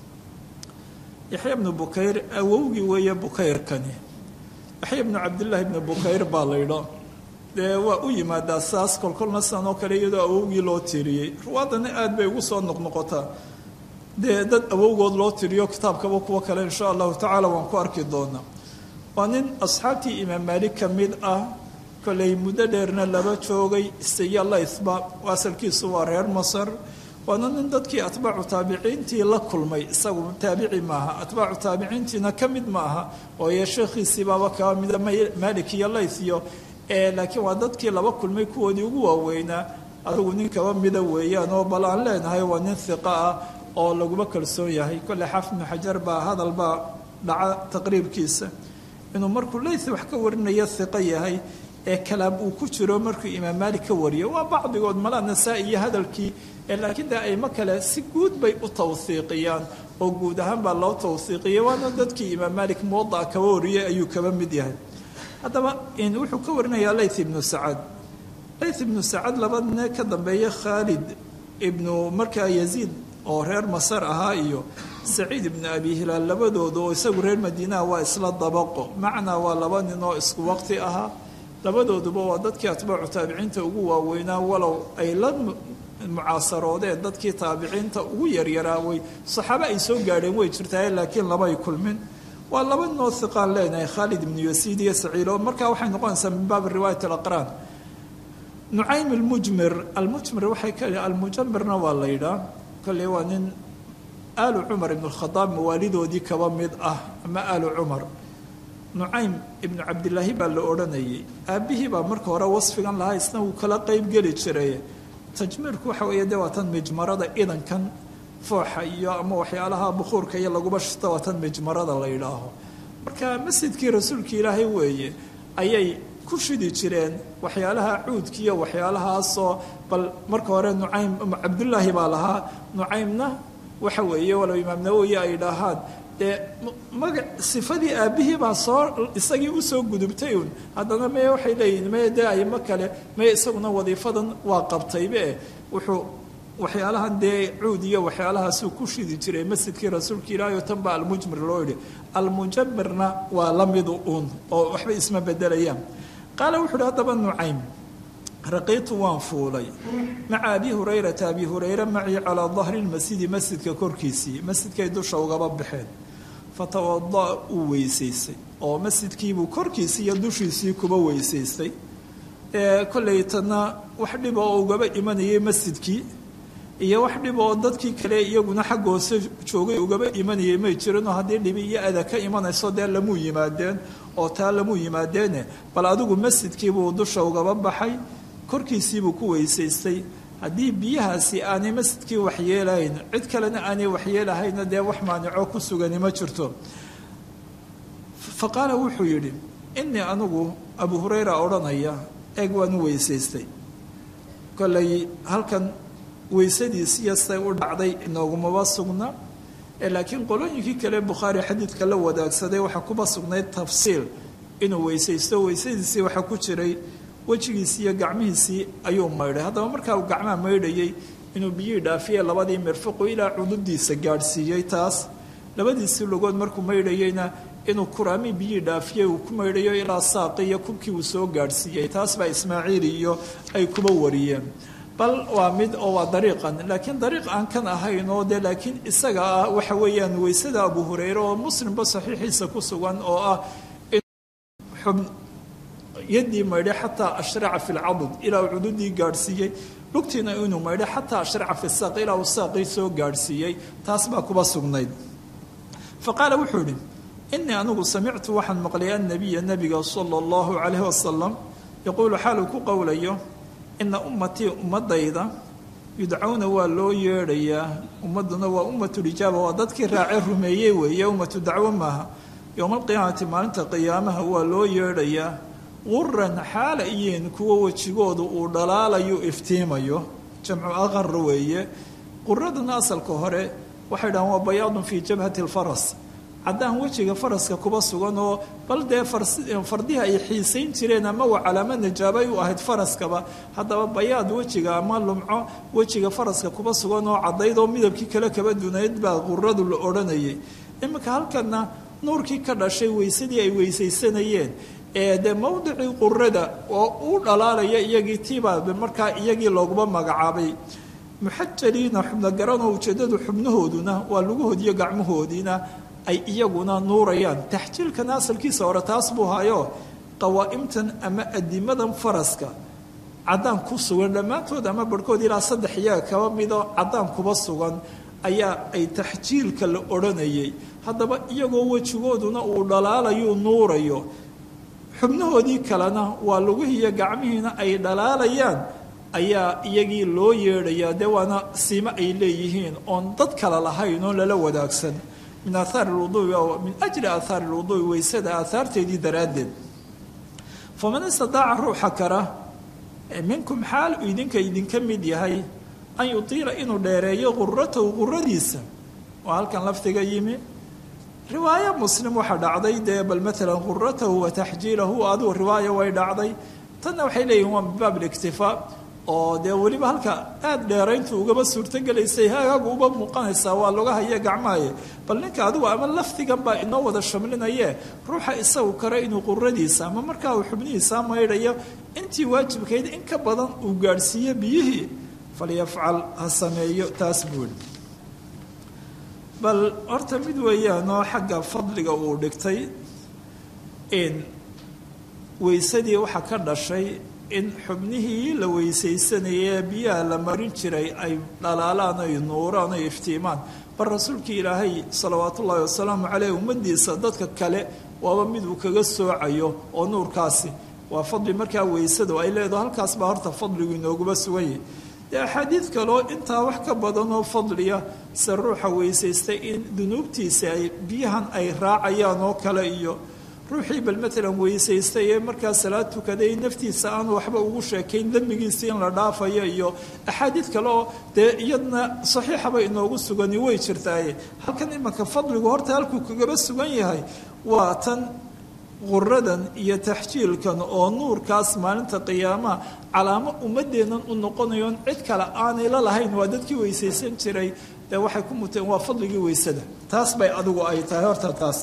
yaxya bnu bukayr awowgii weeye bukayrkani yaxya bnu cabdillaahi bni bukayr baa laydha dee waa u yimaadaa saas kolkolna sidan oo kale iyadoo awowgii loo tiriyey ruwaadana aad bay ugu soo noqnoqotaa dee dad awowgood loo tiriyo kitaabkaba kuwo kale insha allahu tacaala waan ku arki doonaa waa nin asxaabtii imaam maalik ka mid ah kolley muddo dheerna laba joogay istaya laythba asalkiisu waa reer masar waana nin dadkii atbaacu taabiciintii la kulmay isagu taabici maaha atbaacu taabiciintiina ka mid ma aha ooye sheekhiisii baaba kaa mida maalik iyo layth iyo laakiin waa dadkii laba kulmay kuwoodii ugu waaweynaa adigu nin kaba mida weeyaan oo bal aan leenahay waa nin hiqa ah oo laguma kalsoon yahay kolle xaafid ibnu xajar baa hadal baa dhaca taqriibkiisa inuu markuu layth wax ka warinaya hiqo yahay ee kalaam uu ku jiro markuu imaam maalik ka wariyo waa bacdigood malaa nasaa-i iyo hadalkii laakiin de aymo kale si guud bay u tawhiiqiyaan oo guud ahaan baa loo tawhiiqiyay waana dadkii imaam maalik muwadaca kaba wariyay ayuu kaba mid yahay haddaba wuxuu ka warinayaa layth ibnu sacad layth ibnu sacad labadne ka dambeeya khaalid ibnu markaa yaziid oo reer masar ahaa iyo saciid ibnu abi hilaal labadooda oo isagu reer madiinaha waa isla dabaqo macnaa waa laba nin oo isku waqti ahaa labadooduba waa dadkii atbaacu taabiciinta ugu waaweynaa walow ay la mucaasaroodeen dadkii taabiciinta ugu yaryaraa way saxaabo ay soo gaadheen way jirtaa laakiin labay kulmin waa laba ninoo hiqaan leenahay khaalid ibnu yasiid iyo saciid oo markaa waxay noqonaysaa min baabi riwaayat alaqraan nucaym almujmir almujmir waxay ka almujamirna waa la yidhaa kolley waa nin aalu cumar ibnu lkhadaab mawaalidoodii kaba mid ah ama aalu cumar nucaym ibnu cabdilaahi baa la odhanayay aabbihii baa marka hore wasfigan lahaa isna wuu kala qeyb geli jiray tajmiirku waxa weeye dee waa tan mijmarada idankan fooxa iyo ama waxyaalaha bukuurka iyo laguba shito waa tan mijmarada la yidhaaho marka masjidkii rasuulka ilaahay weeye ayay ku shidi jireen waxyaalaha cuudki iyo waxyaalahaasoo bal marka hore nucaym cabdullaahi baa lahaa nucaymna waxa weeye walow imaam nawowi ay dhahaan dee maga sifadii aabbihii baa soo isagii usoo gudubtay un haddana meye waxay leeyihin meye dee aymo kale meye isaguna wadiifadan waa qabtaybe wuxuu waxyaalahan dee cuud iyo waxyaalahaasuu ku shidi jiray masjidkii rasuulka ilaahi oo tan baa almujmir loo yidhi almujamirna waa la midu uun oo waxba isma bedelayaan qaala wuxu uhi haddaba nucaym raqiitu waan fuulay maca abi hurayrata abi hurayre macii calaa dahri lmasjidi masjidka korkiisii masjidkay dusha ugaba baxeen fatawada uu weysaystay oo masjidkiibuu korkiisii iyo dushiisii kuba weysaystay kolleytana wax dhiba oo ugaba imanayay masjidkii iyo wax dhib oo dadkii kale iyaguna xagga hoose joogay ugaba imanayay may jirinoo haddii dhibi iyo ada ka imanayso dee lamuu yimaadeen oo taa lamuu yimaadeene bal adigu masjidkiibuu dusha ugaba baxay korkiisiibuu ku weysaystay haddii biyahaasi aanay masjidkii waxyeelahayn cid kalena aanay waxyeelahayna dee wax maanico ku sugani ma jirto fa qaala wuxuu yidhi innii anigu abu hurayra odhanaya eeg waan u weysaystay kollay halkan weysadiisiyo say u dhacday inoogumaba sugna laakiin qolooyinkii kale bukhaari xadiidka la wadaagsaday waxaa kuba sugnayd tafsiil inuu weysaysto weysadiisii waxaa ku jiray wejigiisii iyo gacmihiisii ayuu maydhay haddaba markaa uu gacmaha maydhayay inuu biyihii dhaafiye labadii mirfiqu ilaa cududiisa gaadhsiiyey taas labadiisii lugood markuu maydhayeyna inuu kuraami biyihii dhaafiyey uu ku maydhayo ilaa saaqi iyo kubkii uu soo gaadhsiiyey taas baa ismaaciili iyo ay kuba wariyeen bal waa mid oo waa dariiqan laakiin dariiq aan kan ahayn oo dee laakiin isaga ah waxa weeyaan weysada abu hurayre oo muslimba saxiixiisa ku sugan oo ah xub yaddii maydhay xataa ashraca fi lcadud ilaa uu cududii gaadhsiiyey lugtiina inuu maydhay xataa ashraca fi saaq ilaa uu saaqii soo gaadhsiiyey taas baa kuba sugnayd fa qaala wuxuu idhi inii anigu samictu waxaan maqlay annabiya nabiga sala allahu calayhi wasalam yaquulu xaaluu ku qowlayo ina ummatii ummadayda yudcawna waa loo yeedhayaa ummaduna waa ummatulijaaba waa dadkii raace rumeeyey weeye ummatu dacwo maaha yowma alqiyaamati maalinta qiyaamaha waa loo yeedhayaa quran xaala iyiin kuwa wejigoodu uu dhalaalayo iftiimayo jamcu aqar weeye quraduna asalka hore waxay dhahaan waa bayaadun fii jabhati lfaras caddaan wejiga faraska kuba sugan oo bal dee fardiha ay xiisayn jireen ama waa calaamad najaabay u ahayd faraskaba haddaba bayaad wejiga ama lumco wejiga faraska kuba sugan oo caddayd oo midabkii kale kaba dunayd baa quradu la odhanayay iminka halkana nuurkii ka dhashay weysadii ay weysaysanayeen ee dee mowdicii qurada oo u dhalaalaya iyagii tiibaa markaa iyagii looguma magacaabay muxajaliina xubno garanoo ujeeddadu xubnahooduna waa lugahoodiiyo gacmahoodiina ay iyaguna nuurayaan taxjiilkana asalkiisa hore taas buu hayo qawaa'imtan ama adimadan faraska caddaan ku sugan dhammaantood ama barhkood ilaa saddex iyaga kaba midoo caddaan kuba sugan ayaa ay taxjiilka la odhanayay haddaba iyagoo wejigooduna uu dhalaalayu nuurayo xubnahoodii kalena waa lugihiiyo gacmihiina ay dhalaalayaan ayaa iyagii loo yeedhayaa dee waana siimo ay leeyihiin oon dad kale lahayn oon lala wadaagsan min aaaar lwudui min ajli aathaar lwudui weysada aahaarteedii daraaddeed faman istadaaca ruuxa kara minkum xaal uu idinka idinka mid yahay an yutiila inuu dheereeyo quratahu quradiisa waa halkan lafdiga yimi riwaayo muslim waxaa dhacday dee bal maalan quratahu wa taxjiilahu adigu riwaayo way dhacday tanna waxay leeyihin waa min baab liktifaa oo dee weliba halka aada dheerayntu ugaba suurtogelaysay hagaagu uba muuqanaysaa waa loga haya gacmaaye bal ninka adigu ama lafdigan baa inoo wada shamlinaye ruuxa isagu kale inuu quradiisa ama markaa uu xubnihiisaa maydhayo intii waajibkayd in ka badan uu gaadhsiiyo biyihii falyafcal ha sameeyo taas buuli bal horta mid weeyaanoo xagga fadliga uu dhigtay in weysadii waxaa ka dhashay in xubnihii la weysaysanayee biyaha la marin jiray ay dhalaalaan ay nuuraan ay iftiimaan bal rasuulkii ilaahay salawaatu ullaahi wasalaamu caleyh ummadiisa dadka kale waaba mid uu kaga soocayo oo nuurkaasi waa fadli markaa weysadu ay leedaho halkaas baa horta fadligu inooguma suganyay dee axaadiid kaleo intaa wax ka badanoo fadliya se ruuxa weysaystay in dunuubtiisa ay biyahan ay raacayaan oo kale iyo ruuxii bal matalan weysaystay ee markaa salaad tukaday naftiisa aan waxba ugu sheekayn dembigiisii in la dhaafayo iyo axaadiid kale oo dee iyadna saxiixaba inoogu sugani way jirtaaye halkan imanka fadligu horta halkuu kagaba sugan yahay waa tan quradan iyo taxjiilkan oo nuurkaas maalinta qiyaamaha calaamo ummadeennan u noqonayoon cid kale aanay la lahayn waa dadkii weysaysan jiray dee waxay ku muteen waa fadligii weysada taas bay adigu ay tahay horta taas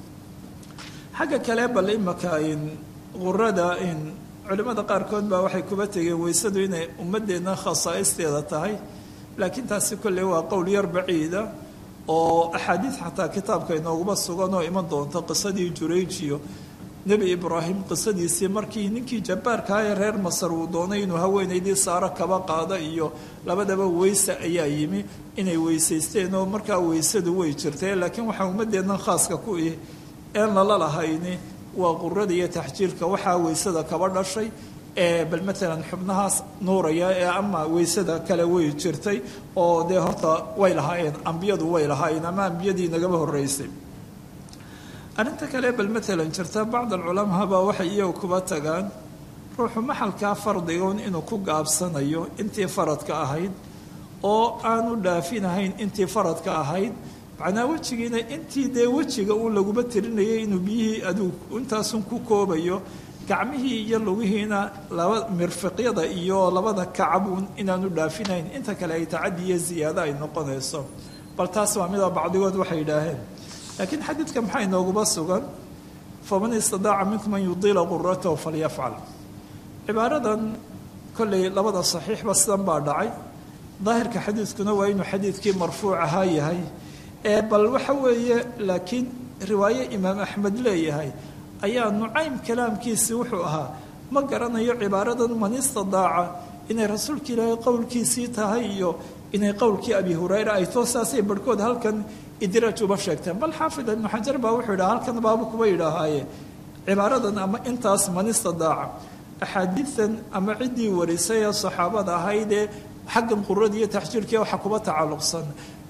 xagga kale bal imaka qurada culimmada qaarkood baa waxay kuba tegeen weysadu inay ummadeenna khasaa'isteeda tahay laakiin taasi kolley waa qowl yar baciida oo axaadiid xataa kitaabka inooguma sugan oo iman doonta qisadii jurayjiyo nebi ibraahim qisadiisii markii ninkii jabbaarka ee reer masar uu doonay inuu haweenaydii saaro kaba qaado iyo labadaba weyse ayaa yimi inay weysaysteen oo markaa weysadu way jirtee laakiin waxaa ummadeennan khaaska ku ih een lala lahayni waa qurada iyo taxjiirka waxaa weysada kaba dhashay ee bal matalan xubnahaas nuuraya ee ama weysada kale way jirtay oo dee horta way lahaayeen ambiyadu way lahaayeen ama ambiyadii nagaba horeysay arrinta kale bal matalan jirta bacd alculamaa baa waxay iyagu kuba tagaan ruuxu maxalkaa fardigoon inuu ku gaabsanayo intii faradka ahayd oo aanu dhaafinahayn intii faradka ahayd macnaa wejigiina intii dee wejiga uu laguma tirinayay inuu biyihii aduu intaasun ku koobayo gacmihii iyo lugihiina laba mirfiqyada iyo labada kacabuun inaanu dhaafinayn inta kale ay tacadi iyo ziyaado ay noqonayso bal taas waa mida bacdigood waxay yidhaaheen laakiin xadiidka maxaa inooguma sugan faman istadaaca minkum an yudiila quratahu falyafcal cibaaradan kolley labada saxiixba sidan baa dhacay daahirka xadiidkuna waa inuu xadiidkii marfuuc ahaa yahay ee bal waxa weeye laakiin riwaaye imaam axmed leeyahay ayaa nucaym kalaamkiisii wuxuu ahaa ma garanayo cibaaradan man istadaaca inay rasuulka ilaahay qowlkiisii tahay iyo inay qowlkii abi hurayra ay too saasay barhkood halkan idraaj uba sheegteen bal xaafid ibnu xajar baa wuxuu yidhaha halkan baabu kuba yidhaahaaye cibaaradan ama intaas man istadaaca axaadiidan ama ciddii warisay ee saxaabada ahaydee xaggan qurada iyo taxjiirkii waxa kuba tacalluqsan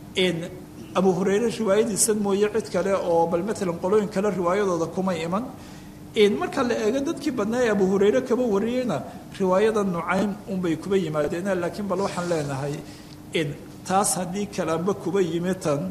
abu hureyre riwaayadiisan mooye cid kale oo bal matalan qolooyin kale riwaayadooda kuma iman marka la eego dadkii badnaa ee abu hureyre kaba wariyeyna riwaayada nucaym unbay kuba yimaadeen laakiin bal waxaan leenahay taas haddii kalaanba kuba yimi tan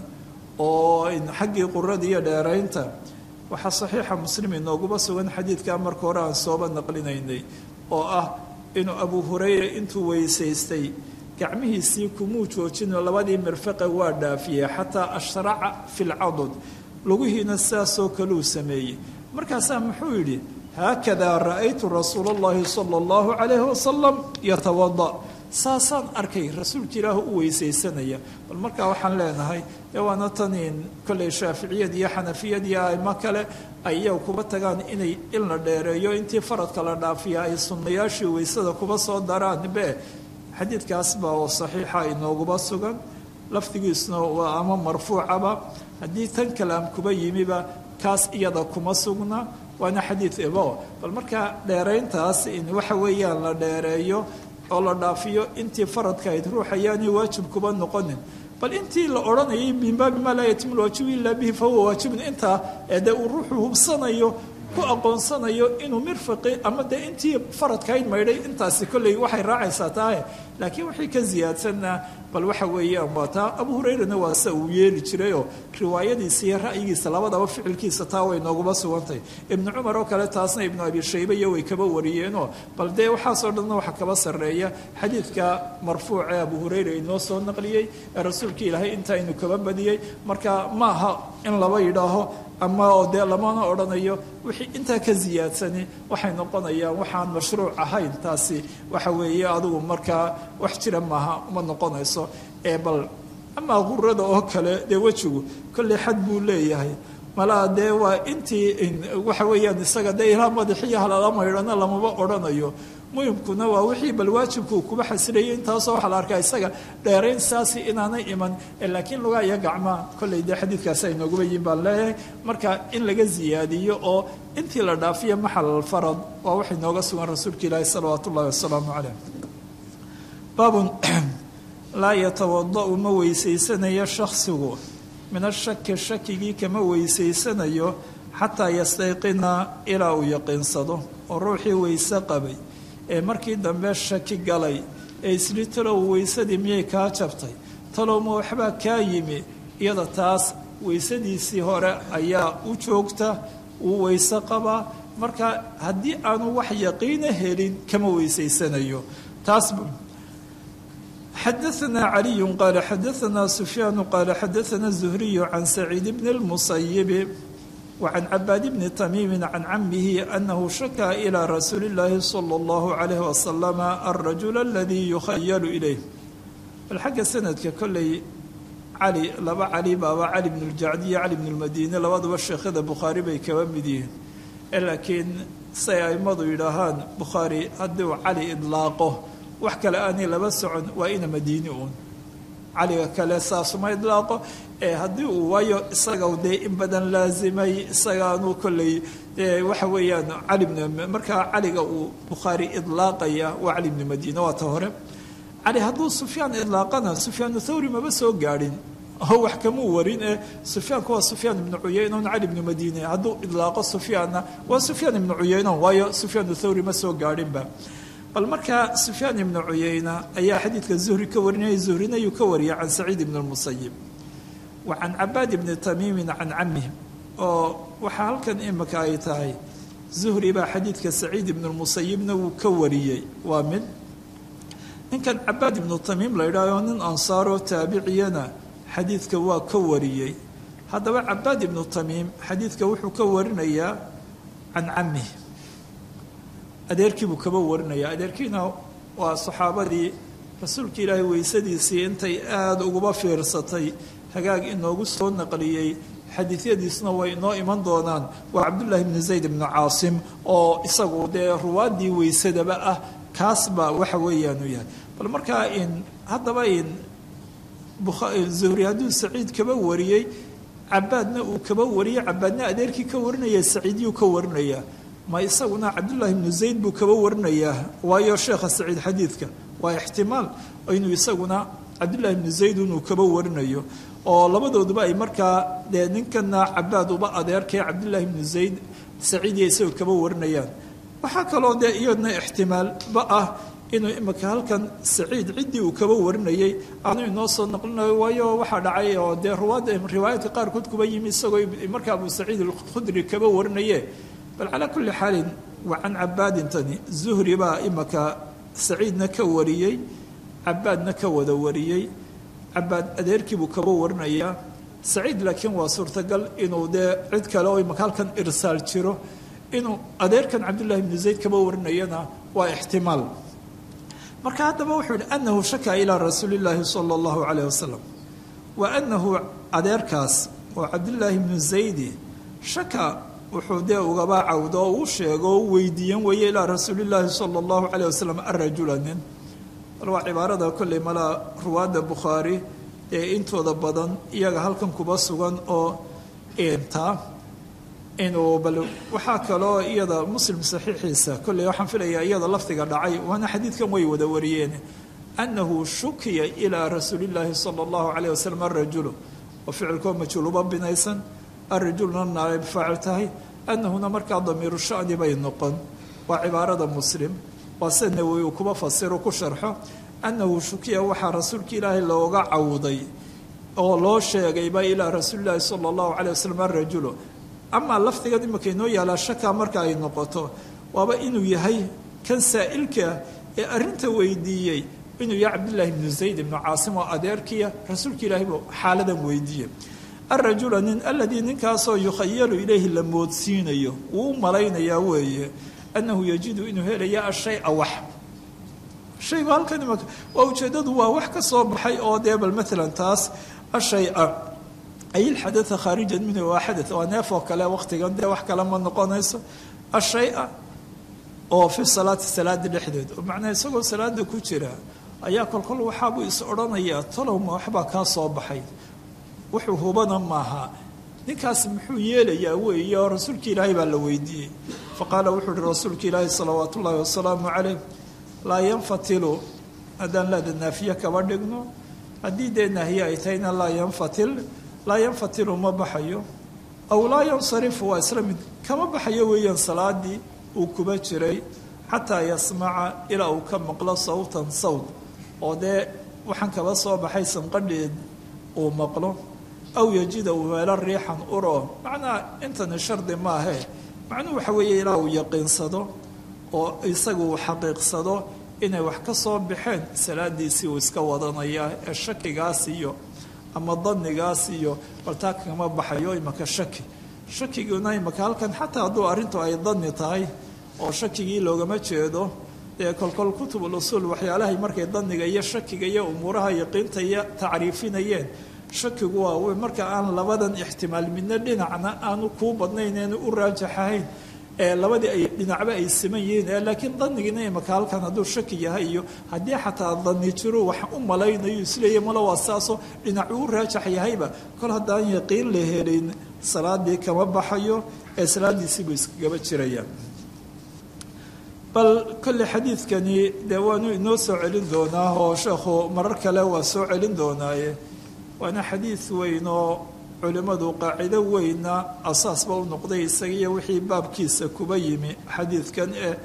oo xaggii qurada iyo dheeraynta waxaa saxiixa muslim inooguba sugan xadiidkaa marka hore aan sooba naqlinaynay oo ah inuu abu hureyre intuu weysaystay gacmihiisii kumuu joojino labadii mirfaqe waa dhaafiyey xataa ashraca fi lcadud lugihiina sidaasoo kaluu sameeyey markaasaa muxuu yidhi haakadaa ra'aytu rasuula اllahi sala اllahu calayhi wasalam yatawada saasaan arkay rasuulka ilaah u weysaysanaya bal markaa waxaan leenahay ee waana taniin kolley shaaficiyad iyo xanafiyad iyo aimo kale ay iyaga kuba tagaan inay in la dheereeyo intii faradka la dhaafiya ay sunnayaashii weysada kuba soo daraan be xadiidkaas baa oo saxiixa inooguba sugan lafdigiisuna waa ama marfuucaba haddii tan kalaam kuba yimiba kaas iyada kuma sugna waana xadiid ebo bal markaa dheerayntaas in waxa weeyaan la dheereeyo oo la dhaafiyo intii faradka ayd ruux ayaanay waajib kuba noqonin bal intii la odhanayay min baabi maa laa yatimu lwaajibu ilaa bihi fahuwa waajibun intaa ee dee uu ruuxu hubsanayo ku aqoonsanayo inuu mirfaqi ama dee intii faradkayd maydhay intaasi kolley waxay raacaysaa taahe laakiin wixii ka siyaadsanna bal waxa weeyaan waa taa abu hurayrana waa sida uu yeeli jirayoo riwaayadiisa iyo ra'yigiisa labadaba ficilkiisa taa way nooguma sugantay ibnu cumar oo kale taasna ibnu abi shayba iyo way kaba wariyeenoo bal dee waxaasoo dhanna waxa kaba sarreeya xadiidka marfuuc ee abu hurayra inoo soo naqliyey ee rasuulka ilaahay intaa inu kaba badiyey marka ma aha in laba yidhaaho ama oo dee lamana odhanayo wixii intaa ka ziyaadsani waxay noqonayaan waxaan mashruuc ahayn taasi waxa weeye adigu markaa wax jira maaha uma noqonayso ee bal amaa qurada oo kale dee wejigu kolley xad buu leeyahay malaa dee waa intii waxa weeyaan isaga dee ilaa madaxiyo halala maydhana lamaba odhanayo muhimkuna waa wixii bal waajibku kuba xasilayay intaasoo waxaa la arkaa isaga dheerayn saasi inaanay iman laakiin lugaa iyo gacmaa kolley dee xadiidkaasi ay nooguba yihin baan leeyahay marka in laga ziyaadiyo oo intii la dhaafiyo maxal alfarad waa waxay nooga sugan rasuulka ilaahi salawaat ullahi wasalaamu caleyh baabun laa yatawada'u ma weysaysanayo shaksigu min ashaki shakigii kama weysaysanayo xataa yastayqina ilaa uu yaqiinsado oo ruuxii weyse qabay ee markii dambe shaki galay ee isli talow weysadii miyay kaa jabtay talowma waxbaa kaa yimi iyada taas weysadiisii hore ayaa u joogta uu weyse qabaa marka haddii aanu wax yaqiina helin kama weysaysanayo taas xadaثna caliyu qaala xadaثna sufyaanu qaala xadaثna الزhriyu can saciid bn الmusayibi وعن عباad بن تميم عن عمه أنه شhكى إلى رsuuل اللahi صلى الله عليه وسلم الرجل الذي يخyل إليه bal xagga sanadka kolley cali laba cali baaba cali بن الjacdiya cali بن الmadine labaduba sheekhada bukhaari bay kaba mid yihiin laakiin say aimadu yidhaahaan bukhaari haddii uu cali idlaaqo wax kale aanay laba socon waa ina madiini uun caliga kale saasuma idlaaqo ee haddii uu waayo isaga dee in badan laazimay isagaanu kolley waxa weeyaan cali markaa caliga uu bukhaari idlaaqaya waa cali bni madiine waa ta hore cali hadduu sufyaan idlaaqana sufyaanu thawri maba soo gaadhin oo wax kamuu warin ee sufyaanku waa sufyaan ibnu cuyayna un cali bni madiine hadduu idlaaqo sufyaanna waa sufyaan ibnu cuyayna waayo sufyaanu thawri ma soo gaadhinba bal markaa sufyaan ibnu cuyayna ayaa xadiidka zuhri ka warinaya zuhrina ayuu ka wariyay can saciid ibn اlmusayib wa can cabaad ibni tamiimin can camih oo waxaa halkan imika ay tahay zuhri baa xadiidka saciid ibn اlmusayibna wuu ka wariyey waa mid ninkan cabaad ibnu tamiim la yidhahyo nin ansaaroo taabiciyana xadiidka waa ka wariyey haddaba cabaad ibnu tamiim xadiidka wuxuu ka warinayaa can camih adeerkiibuu kaba warinaya adeerkiina waa saxaabadii rasuulka ilaahay weysadiisii intay aada uguba fiirsatay hagaag inoogu soo naqliyey xadiisyadiisna way inoo iman doonaan waa cabdullaahi bni zayd ibnu caasim oo isagu dee ruwaaddii weysadaba ah kaas baa waxa weeyaanu yahay bal markaa in haddaba in zuhri hadduu saciid kaba wariyey cabaadna uu kaba wariyey cabaadna adeerkii ka warinaya saciidyuu ka warinaya ma isaguna cabdullaahi ibnu zayd buu kaba warinayaa waayo sheekha saciid xadiidka waa ixtimaal inuu isaguna cabdullaahi ibnu zayd inuu kaba warinayo oo labadooduba ay markaa dee ninkana cabaad uba adeerkay cabdullaahi ibnu zayd saciidiya isagoo kaba warinayaan waxaa kaloo dee iyadna ixtimaalba ah inuu imika halkan saciid ciddii uu kaba warinayey aanu inoo soo noqlinayo waayo waxaa dhacay oo dee ruwaadda riwaayaadka qaarkood kuba yimi isagoo marka abu saciid alkhudri kaba warinaye bal calaa kulli xaalin waa can cabaadintani zuhri baa imika saciidna ka wariyey cabaadna ka wada wariyey cabaad adeerkiibuu kaba warinayaa saciid laakiin waa suurtagal inuu dee cid kale oo imika halkan irsaal jiro inuu adeerkan cabdullahi bnu zayd kaba warinayana waa ixtimaal marka haddaba wuxuu yihi anahu shaka ilaa rasuuli llaahi sala allahu calayh wasalam wa anahu adeerkaas oo cabdullaahi bnu zaydi shaka wuxuu dee ugaba cawdo oo u sheego oo u weydiiyan weeye ilaa rasuuli llaahi sala allahu calayh wasalam arajula nin bal waa cibaarada kolley malaa ruwaadda bukhaari ee intooda badan iyaga halkan kuba sugan oo intaa inuu bal waxaa kaloo iyada muslim saxiixiisa kolley waxaan filayaa iyada lafdiga dhacay waana xadiidkan way wada wariyeen annahu shukiya ilaa rasuuli llaahi sala allahu calayh wasalam arajulu oo ficilkoo majhuuluba binaysan arajulna naayb faacil tahay annahuna markaa damiiru shani bay noqon waa cibaarada muslim waa se nawowi uu kuba fasiro ku sharxo annahu shukiya waxaa rasuulka ilaahay looga cawday oo loo sheegayba ilaa rasuulillahi sala allahu calay wasalam arajulu amaa lafdigan imika inoo yaalaa shakaa marka ay noqoto waaba inuu yahay kan saa'ilka ee arrinta weydiiyey inuu yahay cabdullaahi ibnu zayd ibnu caasim oo adeerkiya rasuulka ilaahay buu xaaladan weydiiyey arajula nin aladii ninkaasoo yukhayalu ilayhi la moodsiinayo wuu u malaynayaa weeye annahu yajidu inuu helaya ashaya wax shaygu halkan imaka waa ujeeddadu waa wax ka soo baxay oo dee bal maalan taas ashaya ay ilxadaa khaarijan minhu waa xada waa neef oo kale waqtigan dee wax kale ma noqonayso ashaya oo fi salaati salaada dhexdeed oo macnaha isagoo salaada ku jira ayaa kolkol waxaabuu is odhanayaa tolowma waxbaa kaa soo baxay wuxuu hubana maaha ninkaas muxuu yeelayaa weeye oo rasuulka ilaahay baa la weydiiyey faqaala wuxuu uhi rasuulka ilaahi salawaat ullaahi wasalaamu calayh laa yanfatilu haddaan laada naafiye kaba dhigno haddii dee naahiye ay tahayna laa yanfatil laa yanfatilu ma baxayo aw laa yansarifu waa isla mid kama baxayo weeyaan salaadii uu kuba jiray xataa yasmaca ilaa uu ka maqlo sawtan sawt oo dee waxaan kaba soo baxay sanqadheed uu maqlo aw yajida uu helo riixan uro macnaha intani shardi maahe macnuhu waxa weeye ilaa uu yaqiinsado oo isagu uu xaqiiqsado inay wax ka soo baxeen salaadiisii uu iska wadanaya ee shakigaas iyo ama danigaas iyo baltaa kama baxayo imaka shaki shakiguna imaka halkan xataa hadduu arrintu ay dani tahay oo shakigii loogama jeedo dee kolkol kutubul usuul waxyaalahay markay daniga iyo shakiga iyo umuuraha yaqiinta iyo tacriifinayeen shakigu waa marka aan labadan ixtimaal midna dhinacna aanu kuu badnayn eenu u raajaxahayn ee labadii ay dhinacba ay siman yihiin laakiin danigiina imaka halkan hadduu shaki yahay iyo haddii xataa dani jiro wax u malaynayo isleeya mala waa saasoo dhinacu u raajax yahayba kol haddaan yaqiin la helin salaadii kama baxayo ee salaadiisiibuu iskagaba jirayaan bal kolley xadiidkani dee waanu inoo soo celin doonaa oo sheekhu marar kale waa soo celin doonaaye waana xadiid weyn oo culimmadu qaacido weynna asaasba u noqday isaga iyo wixii baabkiisa kuba yimi xadiidkan eh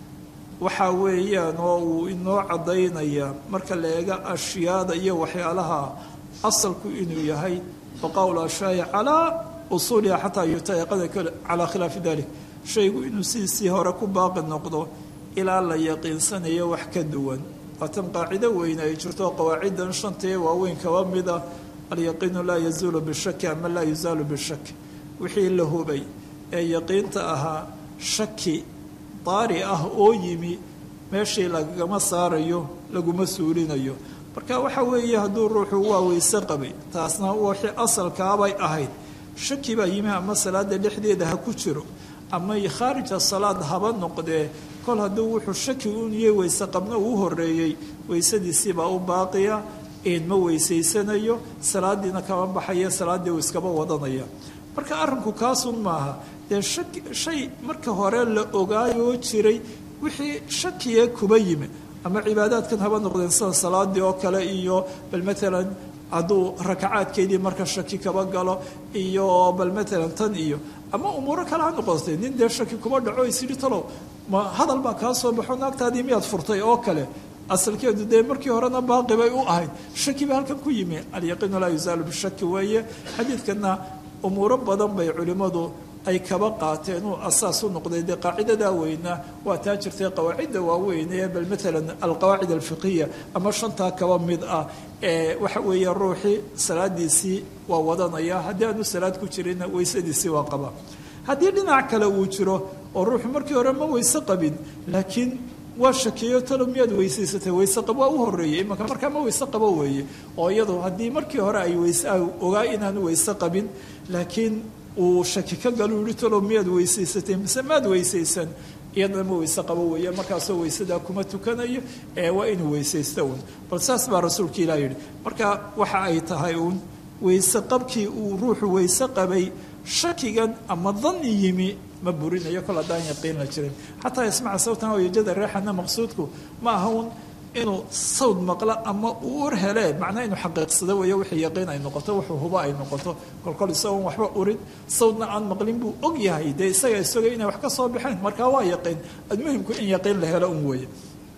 waxaa weeyaan oo uu inoo caddaynaya marka la eega ashyaada iyo waxyaalaha asalku inuu yahay baqawl ashaayi calaa usuuliha xataa yutayaqada calaa khilaafi dalik shaygu inuu sidiisii hore ku baaqi noqdo ilaa la yaqiinsanayo wax ka duwan waatan qaacido weyn ay jirto qawaaciddan shantaee waaweyn kaba mida alyaqiinu laa yazuulu bishaki ama laa yuzaalu bishaki wixii la hubay ee yaqiinta ahaa shaki daari ah oo yimi meeshii lagama saarayo laguma suulinayo marka waxa weeye hadduu ruuxu waa weyse qabay taasna wixii asalkaabay ahayd shaki baa yimi ama salaada dhexdeeda ha ku jiro ama khaarija salaad haba noqdee kol hadduu wuxuu shaki uniye weyse qabna uu horeeyey weysadiisiibaa u baaqiya ma weysaysanayo salaadiina kama baxaya salaaddii uu iskaba wadanaya marka arrinku kaasun maaha dee shaki shay marka hore la ogaayoo jiray wixii shakiye kuba yimi ama cibaadaadkan haba noqdeen sida salaadii oo kale iyo bal matalan hadduu rakacaadkeedii marka shaki kaba galo iyo bal matalan tan iyo ama umuuro kale ha noqotay nin dee shaki kuba dhaco isyidhi talow ma hadal baa kaa soo baxo naagtaadii miyaad furtay oo kale asalkeedu dee markii horena baaqi bay u ahayd shaki ba halkan ku yimi alyaqiinu laa yuzaalu bishaki weeye xadiidkana umuuro badan bay culimmadu ay kaba qaateen uu asaas u noqday dee qaacidadaa weyna waa taa jirtay qawaacidda waaweyn ee bal matalan alqawaacid alfiqiya ama shantaa kaba mid ah ee waxa weeye ruuxii salaadiisii waa wadanaya haddii aanu salaad ku jirinna weysadiisii waa qaba haddii dhinac kale uu jiro oo ruuxu markii hore ma weyse qabin laakiin waa shakeeyo talo miyaad weysaysatay weyse qab waa u horeeyey imanka markaa ma weyse qabo weeye oo iyadu haddii markii hore ay weyse ogaa inaanu weyse qabin laakiin uu shaki ka galo yihi talo miyaad weysaysatay mise maad weysaysan iyadana ma weyse qabo weeye markaasoo weysadaa kuma tukanayo ee waa inuu weysaysta uun bal saas baa rasuulka ilah yidhi marka waxa ay tahay uun weyse qabkii uu ruuxu weyse qabay shakigan ama dani yimi ma burinayo kol haddaan yaqiin la jirin xataa yasmaca sawtan oo yajada reexana maqsuudku ma aha un inuu sawd maqlo ama uu ur hele macnaa inuu xaqiiqsado weeye wixii yaqiin ay noqoto wuxuu hubo ay noqoto kolkol isagoon waxba urin sawdna aan maqlin buu og yahay dee isaga isagay inay wax ka soo baxeen markaa waa yaqiin almuhimku in yaqiin la helo un weeye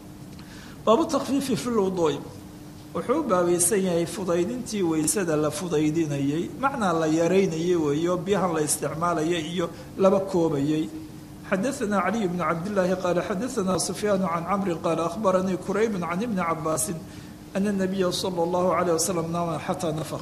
baabu takfiifi fi lwuduu'i wuxuu u baabaysan yahay fudaydintii weysada la fudaydinayey macnaa la yaraynayay weeyo biyahan la isticmaalayay iyo laba koobayey xadaثna caliي bn cabdالlahi qaala xadaثna sufyaan can camri qaala ahbaranii kurayb can ibni cabaasi ana الnabiya salى اllahu عalيه waslm naama xataa nafq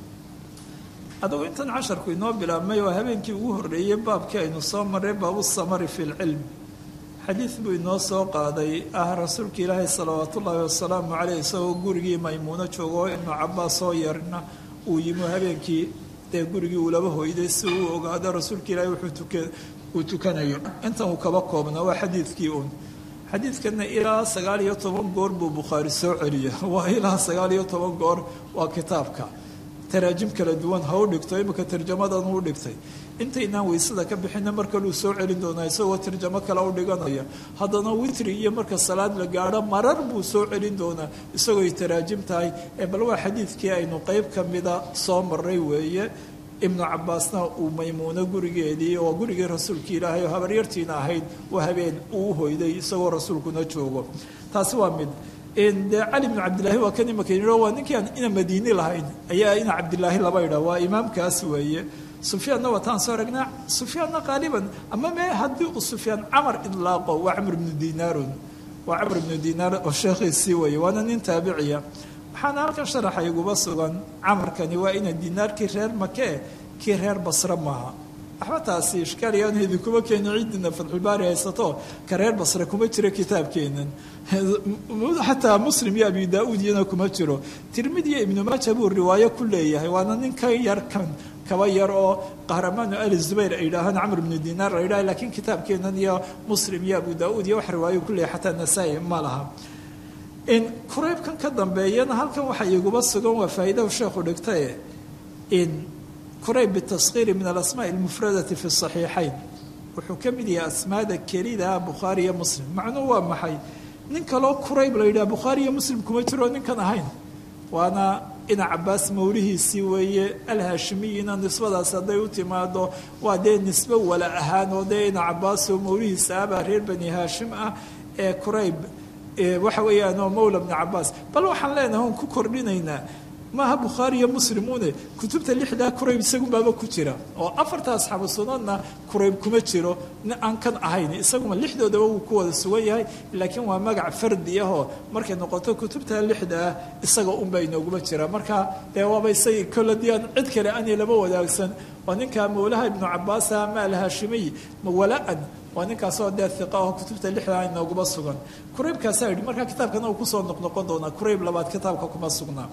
adugu intan casharku inoo bilaabmay oo habeenkii ugu horeeyey baabkii aynu soo maray baabu samari fi اlcilm xadiid buu inoo soo qaaday ah rasuulka ilaahay salawaat ullaahi wasalaamu caleyh isagoo gurigii maymuuno joogo ibnu cabaas soo yarna uu yimi habeenkii dee gurigii uu laba hoyday si uu ogaado rasuulka ilaahay wuxuu uu tukanayo intan uu kaba koobna waa xadiidkii uun xadiidkana ilaa sagaal iyo toban goor buu bukhaari soo celiya waa ilaa sagaal iyo toban goor waa kitaabka taraajim kala duwan ha u dhigto imika tarjamadan u dhigtay intaynaan weysada ka bixina mar kaluu soo celin doonaa isagoo tarjamo kale u dhiganaya haddana witri iyo marka salaad la gaadho marar buu soo celin doonaa isagooy taraajim tahay ee bal waa xadiidkii aynu qeyb ka mida soo maray weeye ibnu cabaasna uu maymuuno gurigeedii oo gurigii rasuulka ilaahay oo habaryartiina ahayd oo habeen uu hoyday isagoo rasuulkuna joogo taasi waa mid dee cali bnu cabdillaahi waa kan imaka yidhi waa ninkii aan ina madiini lahayn ayaa ina cabdilaahi laba idha waa imaamkaas weeye sufyaanna wataan soo aragnaa sufyaanna qaaliban ama mee haddii uu sufyaan camar idlaaqo waa camr ibnu dinaarun waa camr ibnu dinaar oo sheekhiisii weeye waana nin taabiciya waxaana halkan sharaxa iguba sugan camarkani waa ina dinaarkii reer makee kii reer basre maaha waxba taasi ishkaaliyaanu idinkuma keeni ciidina fatxulbaari haysato ka reer basre kuma jiro kitaabkeenan xataa muslim iyo abi daa-uud iyana kuma jiro tirmidi iyo ibnu maaja buu riwaayo ku leeyahay waana nin ka yar kan kaba yar oo qahramaanu ali zubayr ay yidhaahaan camr ibnu dinaar la yidhaha lakiin kitaabkeenan iyo muslim iyo abu daa-uud iyo wax riwaayo ku leeyahay xataa nasaa-i ma laha in kureybkan ka dambeeyana halkan waxa iguba sugan waa faa'iidahu sheekhu dhigtaye in kurayb bitaskhiiri min alasmaa almufradati fi saxiixayn wuxuu ka mid yahay asmaada kelida bukhaari iyo muslim macnuhu waa maxay nin kaloo kurayb la yidhaha bukhaari iyo muslim kuma jiro ninkan ahayn waana ina cabaas mawlihiisii weeye alhaashimiyina nisbadaas hadday u timaado waa dee nisbe wala ahaan oo dee ina cabaas oo mawlihiisa ahbaa reer bani haashim ah ee kurayb waxa weeyaan oo mawla bni cabaas bal waxaan leenahay on ku kordhinaynaa maaha bukhaari iyo muslimune kutubta lixdaa kurayb isagunbaaba ku jira oo afarta asxaabu sunadna kurayb kuma jiro aan kan ahayn isaguma lixdoodaba wuu ku wada sugan yahay laakiin waa magac fardi ahoo markay noqoto kutubta lixda ah isaga unbaa inooguma jira marka dee waaba isagii koladii aan cid kale ani lama wadaagsan waa ninka mawlaha ibnu cabaasa ama alhaashimiy mawala-an waa ninkaasoo dee iqa aho kutubta lixdaa inooguma sugan kuraybkaasaa yidhi marka kitaabkana uu kusoo noqnoqon doonaa kurayb labaad kitaabka kuma sugnaa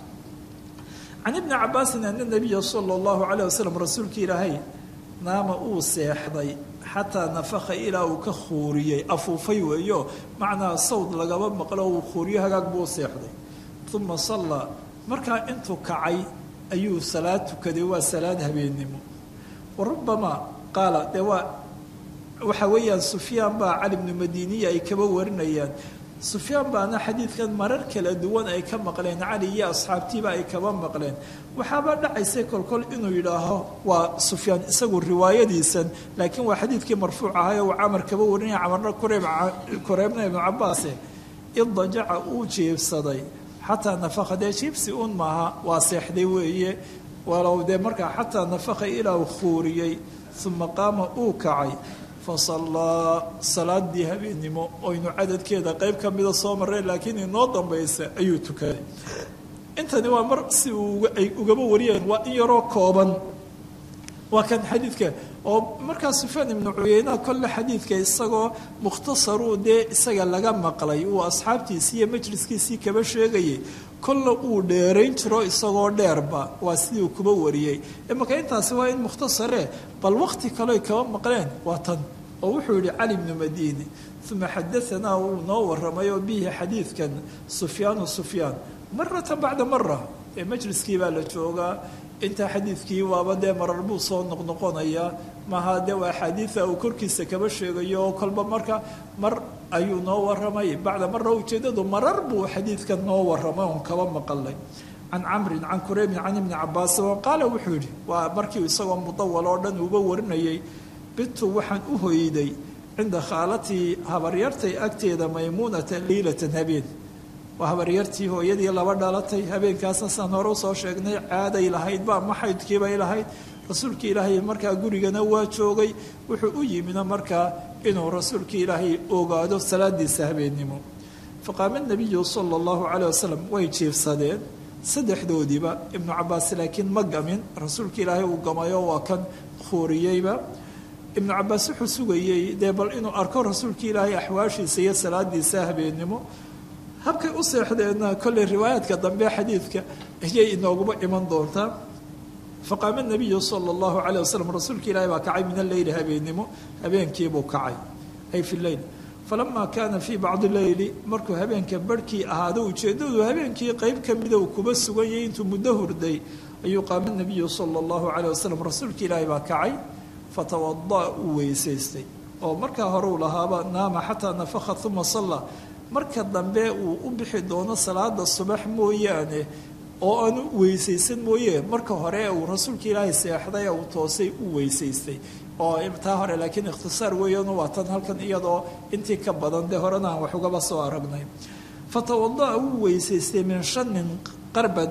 can ibni cabaasin ana nabiya sala allahu calayh wasalam rasuulka ilaahay naama uu seexday xataa nafaka ilaa uu ka khuuriyey afuufay weeyo macnaa sawd lagaba maqlo uu khuuriyo hagaag buu seexday uma sallaa markaa intuu kacay ayuu salaad tukaday waa salaad habeennimo wa rubamaa qaala dee waa waxa weeyaan sufyaan baa cali bnu madiniya ay kaba warinayaan sufyaan baana xadiidkan marar kala duwan ay ka maqleen cali iyo asxaabtiiba ay kaba maqleen waxaaba dhacaysay kolkol inuu yidhaaho waa sufyaan isagu riwaayadiisan laakiin waa xadiidkii marfuuc ahay oo camar kaba warinaya camarna kureeb kureebna ibnu cabaase idajaca uu jiibsaday xataa nafaka dee jiibsi un maaha waa seexday weeye walow dee markaa xataa nafaka ilaa uu khuuriyey uma qaama uu kacay fasallaa salaadii habeennimo oynu cadadkeeda qeyb ka mida soo mareen laakiin inoo dambaysa ayuu tukaday intani waa mar si ay ugaba wariyeen waa in yaroo kooban waa kan xadiidka oo markaa sufyaan ibnu cuyeynaha kolle xadiidka isagoo mukhtasaruu dee isaga laga maqlay uu asxaabtiisii iyo majliskiisii kaba sheegayay kolle uu dheerayn jiro isagoo dheerba waa sidii uu kuba wariyey imaka intaasi waa in mukhtasare bal waqti kaleoy kaba maqleen waa tan oo wuxuu yihi cali bnu madiini uma xadaanaa wuu noo waramay oo bihi xadiidkan sufyaanu sufyaan maratan bacda mara ee majliskii baa la joogaa intaa xadiidkii waaba dee marar buu soo noqnoqonayaa maha dee waa axaadiida uu korkiisa kaba sheegayo oo kolba marka mar ayuu noo waramay bacda mara ujeedadu marar buu xadiidkan noo waramay oon kaba maqalay can camrin can kureybin can ibni cabaasin oo qaala wuxuu yidhi waa markii isagoo mudawal oo dhan uuba warinayay bitu waxaan u hoyday cinda khaalatii habaryartay agteeda maymuunata liilatan habeen waa habaryartii hooyadii laba dhalatay habeenkaasna saan hore usoo sheegnay caaday lahaydba ama xaydkiibay lahayd rasuulkii ilaahay markaa gurigana waa joogay wuxuu u yimina markaa inuu rasuulkii ilaahay ogaado salaadiisa habeennimo faqaama nabiyu sala allahu calayh wasalam way jiifsadeen saddexdoodiiba ibnu cabaas laakiin ma gamin rasuulka ilaahay uu gamayo waa kan khuuriyeyba ibnu cabaas wuxuu sugayey dee bal inuu arko rasuulkii ilaahay axwaashiisa iyo salaadiisa habeennimo habkay u seexdeenna kolley riwaayaadka dambe xadiidka ayay inooguma iman doontaa faqaama nabiyu sala allahu calayh wasalam rasuulka ilaahay baa kacay min alleyli habeennimo habeenkiibuu kacay ay fi leyl falamaa kaana fii bacdi leyli markuu habeenka barhkii ahaado ujeeddadu habeenkii qeyb ka mida uu kuba sugan yahay intuu muddo hurday ayuu qaama nabiyu sala allahu calayh wasalam rasuulka ilaahay baa kacay fatawada uu weysaystay oo markaa hore uu lahaaba naama xataa nafaka uma salla marka dambe uu u bixi doono salaada subax mooyaane oo aanu weysaysan mooye marka hore uu rasuulka ilaahay seexday uu toosay u weysaystay oo taa hore laakiin ikhtisaar weeyaan waa tan halkan iyadoo intii ka badan dee horena aan wax ugaba soo aragnay fatawada'a wuu weysaystay min shanin qarbad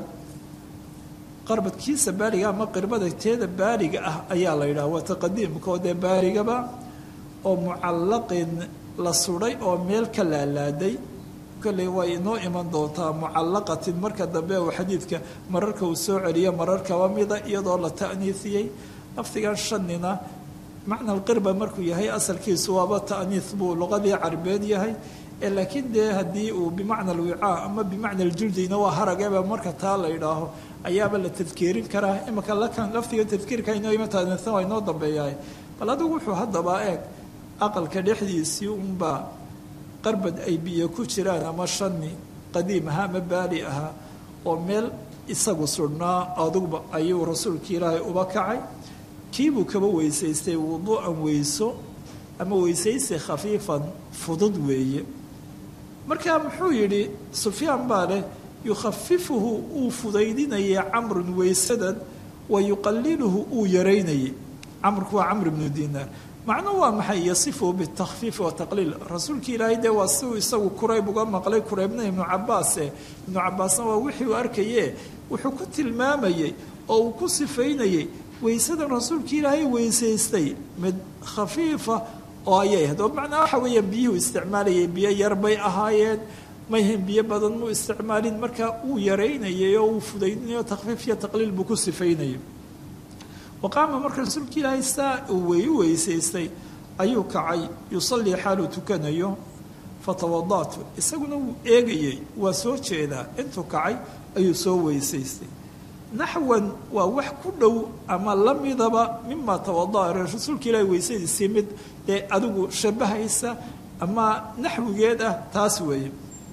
qarbadkiisa baariga ama qirbada teeda baariga ah ayaa la yidhaha waa taqadiimkoo dee baarigaba oo mucallaqin la sudhay oo meel ka laalaaday kolley way inoo iman doontaa mucallaqatin marka dambe uu xadiidka mararka uu soo celiyo marar kaba mida iyadoo la ta'niisiyey lafdigan shanina macna alqirba markuu yahay asalkiisu waaba ta'niis buu luqadii carbeed yahay laakiin dee haddii uu bimacna alwicaa ama bimacna aljuldina waa haragaba marka taa la yidhaaho ayaaba la tadkeerin karaa imika lakan lafdiga tadkiirka inoo imataasan waa inoo dambeeyahay bal adigu wuxuu haddaba eeg aqalka dhexdiisii unbaa qarbad ay biyo ku jiraan ama shani qadiim ahaa ama baali ahaa oo meel isagu sudhnaa aduguba ayuu rasuulka ilaahay uba kacay kiibuu kaba weysaystay wuduu'an weyso ama weysaysi khafiifan fudud weeye markaa muxuu yidhi sufyaan baa leh yukhafifuhu uu fudaydinayay camrun weysadan wa yuqaliluhu uu yaraynayay camrku waa camr ibnu dinaar macnuhu waa maxay yasifu bitakfiifi wataqliil rasuulka ilaahay dee waa siuu isagu kurayb uga maqlay kuraybna ibnu cabaase ibnu cabaasna waa wixii uu arkaye wuxuu ku tilmaamayey oo uu ku sifaynayey weysadan rasuulka ilaahay weysaystay mid khafiifa oo ayay ahayd oo macnaa waxa weeyaan biyuhu isticmaalayay biyo yar bay ahaayeen mayhan biyo badan muu isticmaalin markaa uu yaraynayay oo uu fudaydinayo takfiif iyo taqliil buu ku sifaynayay waqaama marka rasuulka ilaahay saa uu wey u weysaystay ayuu kacay yusallii xaaluu tukanayo fatawadaatu isaguna wuu eegayey waa soo jeedaa intuu kacay ayuu soo weysaystay naxwan waa wax ku dhow ama la midaba mima tawada'a rasuulka ilaahay weysadiisii mid dee adigu shabahaysa ama naxwigeed ah taas weeye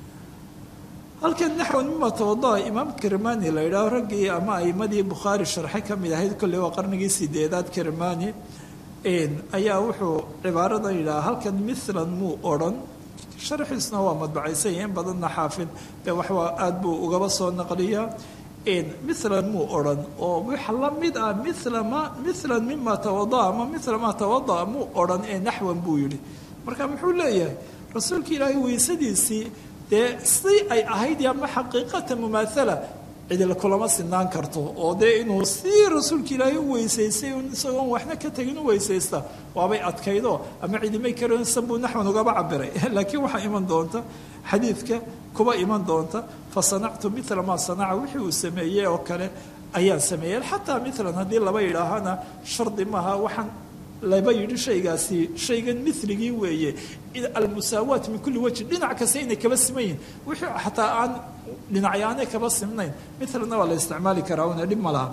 halkan naxwan mima tawada'a imaam kirmani la yidhaaho raggii ama aimadii bukhaari sharxe ka mid ahayd kolley waa qarnigii sideedaad kirmani ayaa wuxuu cibaaradan yidhaha halkan milan muu odrhan sharxiisna waa madbacaysan in badanna xaafid dee waxwaa aada buu ugaba soo naqliyaa milan muu odrhan oo wax la mid ah mila ma milan mima tawada'a ama mila maa tawada'a muu odrhan ee naxwan buu yidhi marka muxuu leeyahay rasuulka ilaahay weysadiisii dee si ay ahayd ama xaqiiqata mumaathala cidila kulama sinaan karto oo dee inuu si rasuulka ilaahay u weysaystay isagoon waxna ka tegin u weysaysta waabay adkaydo ama cidimay karansan buu naxwan ugaba cabiray laakiin waxaa iman doonta xadiidka kuba iman doonta fa sanactu mila maa sanaca wixii uu sameeyey oo kale ayaan sameeyey xataa milan haddii laba yidhaahana shardi maaha waxaan laba yidhi shaygaasi shaygan miligii weeye almusaawaat min kulli wajhi dhinac kasta inay kaba siman yihin wixii xataa aan dhinacyaanay kaba simnayn milana waa la isticmaali karaa una dhib ma laha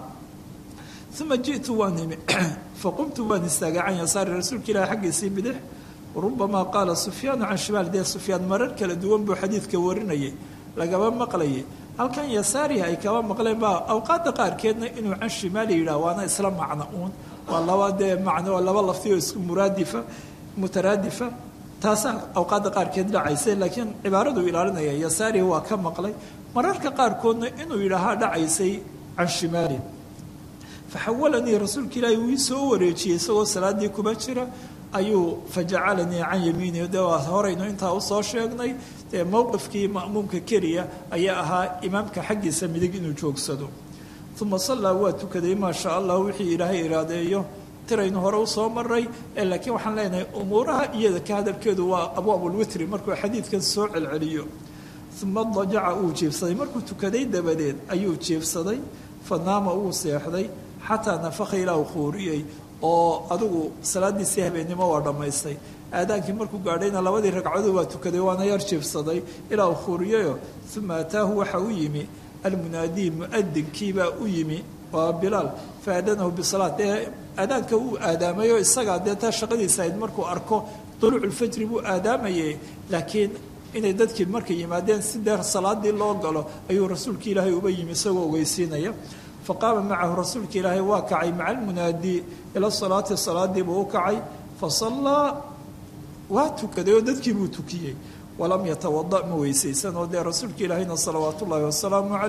uma ji'tu waan imi faqumtu waan istaagay can yasaari rasuulka ilahi xaggiisii bidix rubamaa qaala sufyaanu can shimaal dee sufyaan marar kala duwan buu xadiidka warinayay lagaba maqlayay halkan yasaarihi ay kaba maqleen baa awqaadda qaarkeedna inuu can shimaali yidhah waana isla macno uun waa laba dee macno waa laba lafti oo isku muraadifa mutaraadifa taasaa awqaadda qaarkeed dhacaysa laakiin cibaaradu ilaalinaya yasaarihi waa ka maqlay mararka qaarkoodna inuu yidhaahaa dhacaysay can shimaali faxawalanii rasuulka ilaahi wuu ii soo wareejiyey isagoo salaadii kuba jira ayuu fajacalanii can yamiini de waa horaynu intaa usoo sheegnay dee mowqifkii ma'muumka keliya ayaa ahaa imaamka xaggiisa midig inuu joogsado uma sallaa waa tukaday maa sha allah wixii ilaahay iraadeeyo tiraynu hore usoo maray laakiin waxaan leenahay umuuraha iyada ka hadalkeedu waa abwaabulwitri markuu xadiidkan soo celceliyo uma dajaca uu jiibsaday markuu tukaday dabadeed ayuu jiibsaday fa naama uu seexday xataa nafaka ilaa uu khuuriyey oo adigu salaadiisii habeennimo waa dhammaystay aadaankii markuu gaadhayna labadii ragcadood waa tukaday waana yar jiibsaday ilaa uu khuuriyayo uma ataahu waxa u yimi almunaadii muadinkiibaa u yimi waa bilaal faadanahu bisalaat dee aadaanka uu aadaamayo isagaa dee taa shaqadiisa ahayd markuu arko duluuculfajri buu aadaamayay laakiin inay dadkii markay yimaadeen si dee salaadii loo galo ayuu rasuulka ilaahay uba yimi isagoo ogeysiinaya faqaama macahu rasuulka ilaahay waa kacay maca almunaadii ila salaati salaadiibuu u kacay fasallaa waa tukaday oo dadkii buu tukiyey walam yatawada ma weysaysan oo dee rasuulka ilaahayna salawaat ullaahi wasalaamu calayh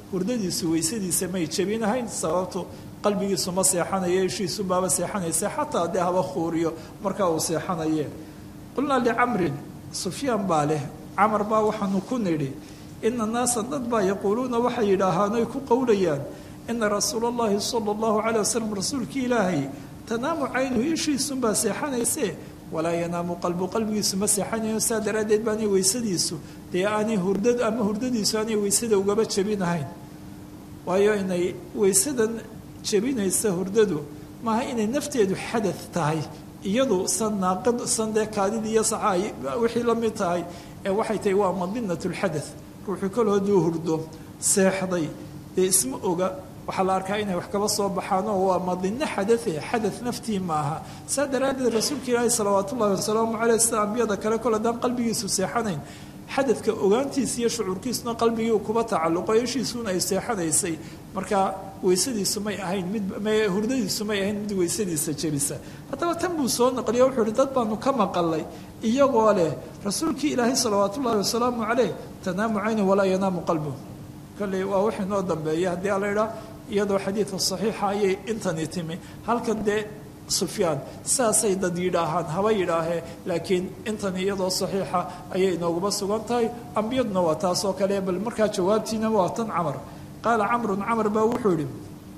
hurdadiisu weysadiisa may jebinahayn sababtu qalbigiisu ma seexanayo ishiisu baaba seexanaysa xataa dee haba khuuriyo markaa uu seexanaye qulnaa licamrin sufyaan baa leh camar baa waxaanu ku nidhi ina naasa dad baa yaquuluuna waxay yidhaahaan oy ku qowlayaan ina rasuula allahi sala allahu calay wasalam rasuulkii ilaahay tanaamu caynuhu ishiisunbaa seexanayse walaa yanaamu qalbu qalbigiisu ma seexanayo saa daraaddeed baanay weysadiisu dee aanay hurdad ama hurdadiisu aanay weysada ugaba jebinahayn waayo inay weysadan jebinaysa hurdadu maaha inay nafteedu xadad tahay iyadu san naaqid san dee kaadidii iyo saxaay wixii la mid tahay ee waxay tahay waa madinat lxadath ruuxuu kol hadduu hurdo seexday dee isma oga waxaa la arkaa inay wax kaba soo baxaan oo waa madino xadathe xadath naftii maaha saa daraaddeed rasuulka ilaahi salawaat ullahi wasalaamu caleyh sida ambiyada kale kol haddaan qalbigiisu seexanayn xadadka ogaantiisa iyo shucuurkiisuna qalbigii kuba tacalluqo ishiisuuna ay seexanaysay marka weysadiisu may ahayn mid hurdadiisu may ahayn mid weysadiisa jebisa haddaba tan buu soo naqliyo wuxuu uhi dad baanu ka maqalay iyagoo leh rasuulkii ilaahay salawaat ullahi wasalaamu caleyh tanaamu caynu walaa yanaamu qalbu kolley waa wixii noo dambeeya haddii ala idhaa iyadoo xadiidka saxiixa ayay intani timi halkan dee sufyaan saasay dad yidhaahaan haba yidhaahee laakiin intan iyadoo saxiixa ayay inooguma sugan tahay ambiyaduna waa taasoo kale bal markaa jawaabtiina waa tan camar qaala camrun camar baa wuxuu yihi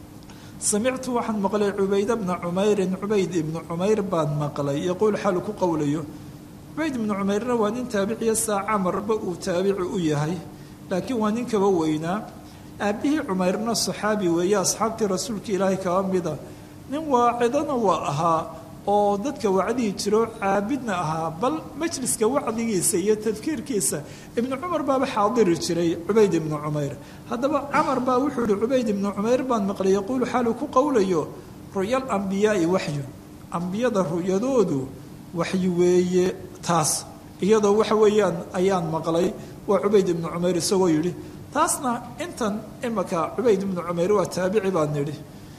samictu waxaan maqlay cubayda bna cumeyrin cubayd ibnu cumayr baan maqlay yaquul xalu ku qowlayo cubayd ibnu cumayrna waa nin taabiciya saa camarba uu taabici u yahay laakiin waa nin kaba weynaa aabbihii cumayrna saxaabi weeye asxaabtii rasuulka ilaahay kaba mida nin waacidana waa ahaa oo dadka wacdihi jiro caabidna ahaa bal majliska wacdigiisa iyo tadkiirkiisa ibnu cumar baaba xaadiri jiray cubayd ibnu cumayr haddaba camar baa wuxuu yihi cubayd ibnu cumayr baan maqlay yaquulu xaaluu ku qowlayo ru'yal ambiyaai waxyun ambiyada ru'yadoodu waxyi weeye taas iyadoo waxa weeyaan ayaan maqlay waa cubayd ibnu cumayr isagoo yidhi taasna intan imaka cubayd ibnu cumayr waa taabici baan nidhi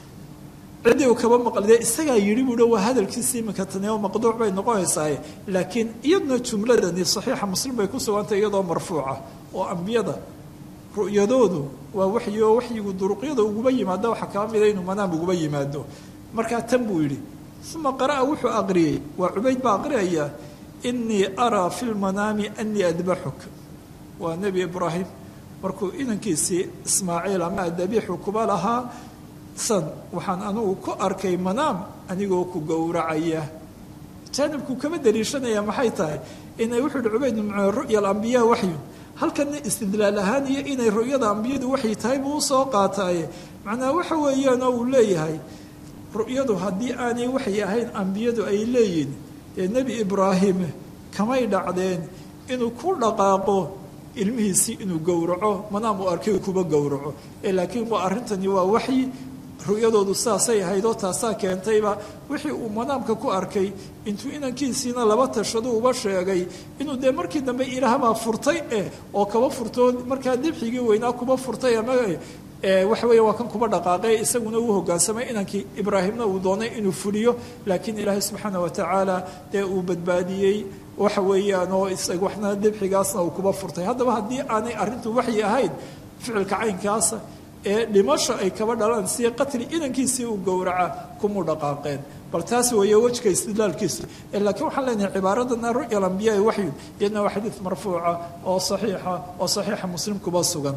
ciddii uu kaba maqlide isagaa yidhi buuhi waa hadalkiisa iminka tani oo maqduuc bay noqonaysaaye laakiin iyaduna jumladani saxiixa muslim bay ku sugantay iyadoo marfuuca oo ambiyada ru'yadoodu waa waxyi oo waxyigu duruqyada uguba yimaado waxaa kaa mida inuu manaam uguba yimaado markaa tan buu yidhi uma qara'a wuxuu aqriyey waa cubayd baa aqriyayaa inii araa fi lmanaami anii adbaxuk waa nebi ibraahim markuu inankiisii ismaaciil ama adabiixu kuba lahaa san waxaan anugu ku arkay manaam anigoo ku gowracaya jaanibku kama daliishanaya maxay tahay inay wuxuu yihi cubayd ibnu ru'ya alambiyaa waxyun halkana istidlaal ahaan iyo inay ru'yada ambiyadu waxay tahay buu usoo qaataaye macnaha waxa weeyaan oo uu leeyahay ru'yadu haddii aanay waxay ahayn ambiyadu ay leeyihin dee nebi ibraahim kamay dhacdeen inuu ku dhaqaaqo ilmihiisii inuu gowraco manaam uu arkay kuba gowraco ee laakiin waa arrintani waa waxyi ru'yadoodu saasay ahayd oo taasaa keentayba wixii uu manaamka ku arkay intuu inankiisiina laba tashado uba sheegay inuu dee markii dambe ilaahbaa furtay eh oo kaba furtoo markaa dibxigii weynaa kuba furtay ama waxa weya waa kan kuba dhaqaaqay isaguna uu hogaansamay inankii ibraahimna uu doonay inuu fuliyo laakiin ilaahay subxaana watacaala dee uu badbaadiyey waxa weeyaan oo isaga waxna dibxigaasna uu kuba furtay haddaba haddii aanay arrintu waxyi ahayn ficilka caynkaasa ee dhimasho ay kaba dhalaan si qatli inankiisii uu gowraca kumuu dhaqaaqeen bal taas weeye wejka istidlaalkiisu laakiin waxaan leenahay cibaaradana ru'ya alambiyaai waxyun iyadna waa xadiid marfuuca oo saxiixa oo saxiixa muslim kuba sugan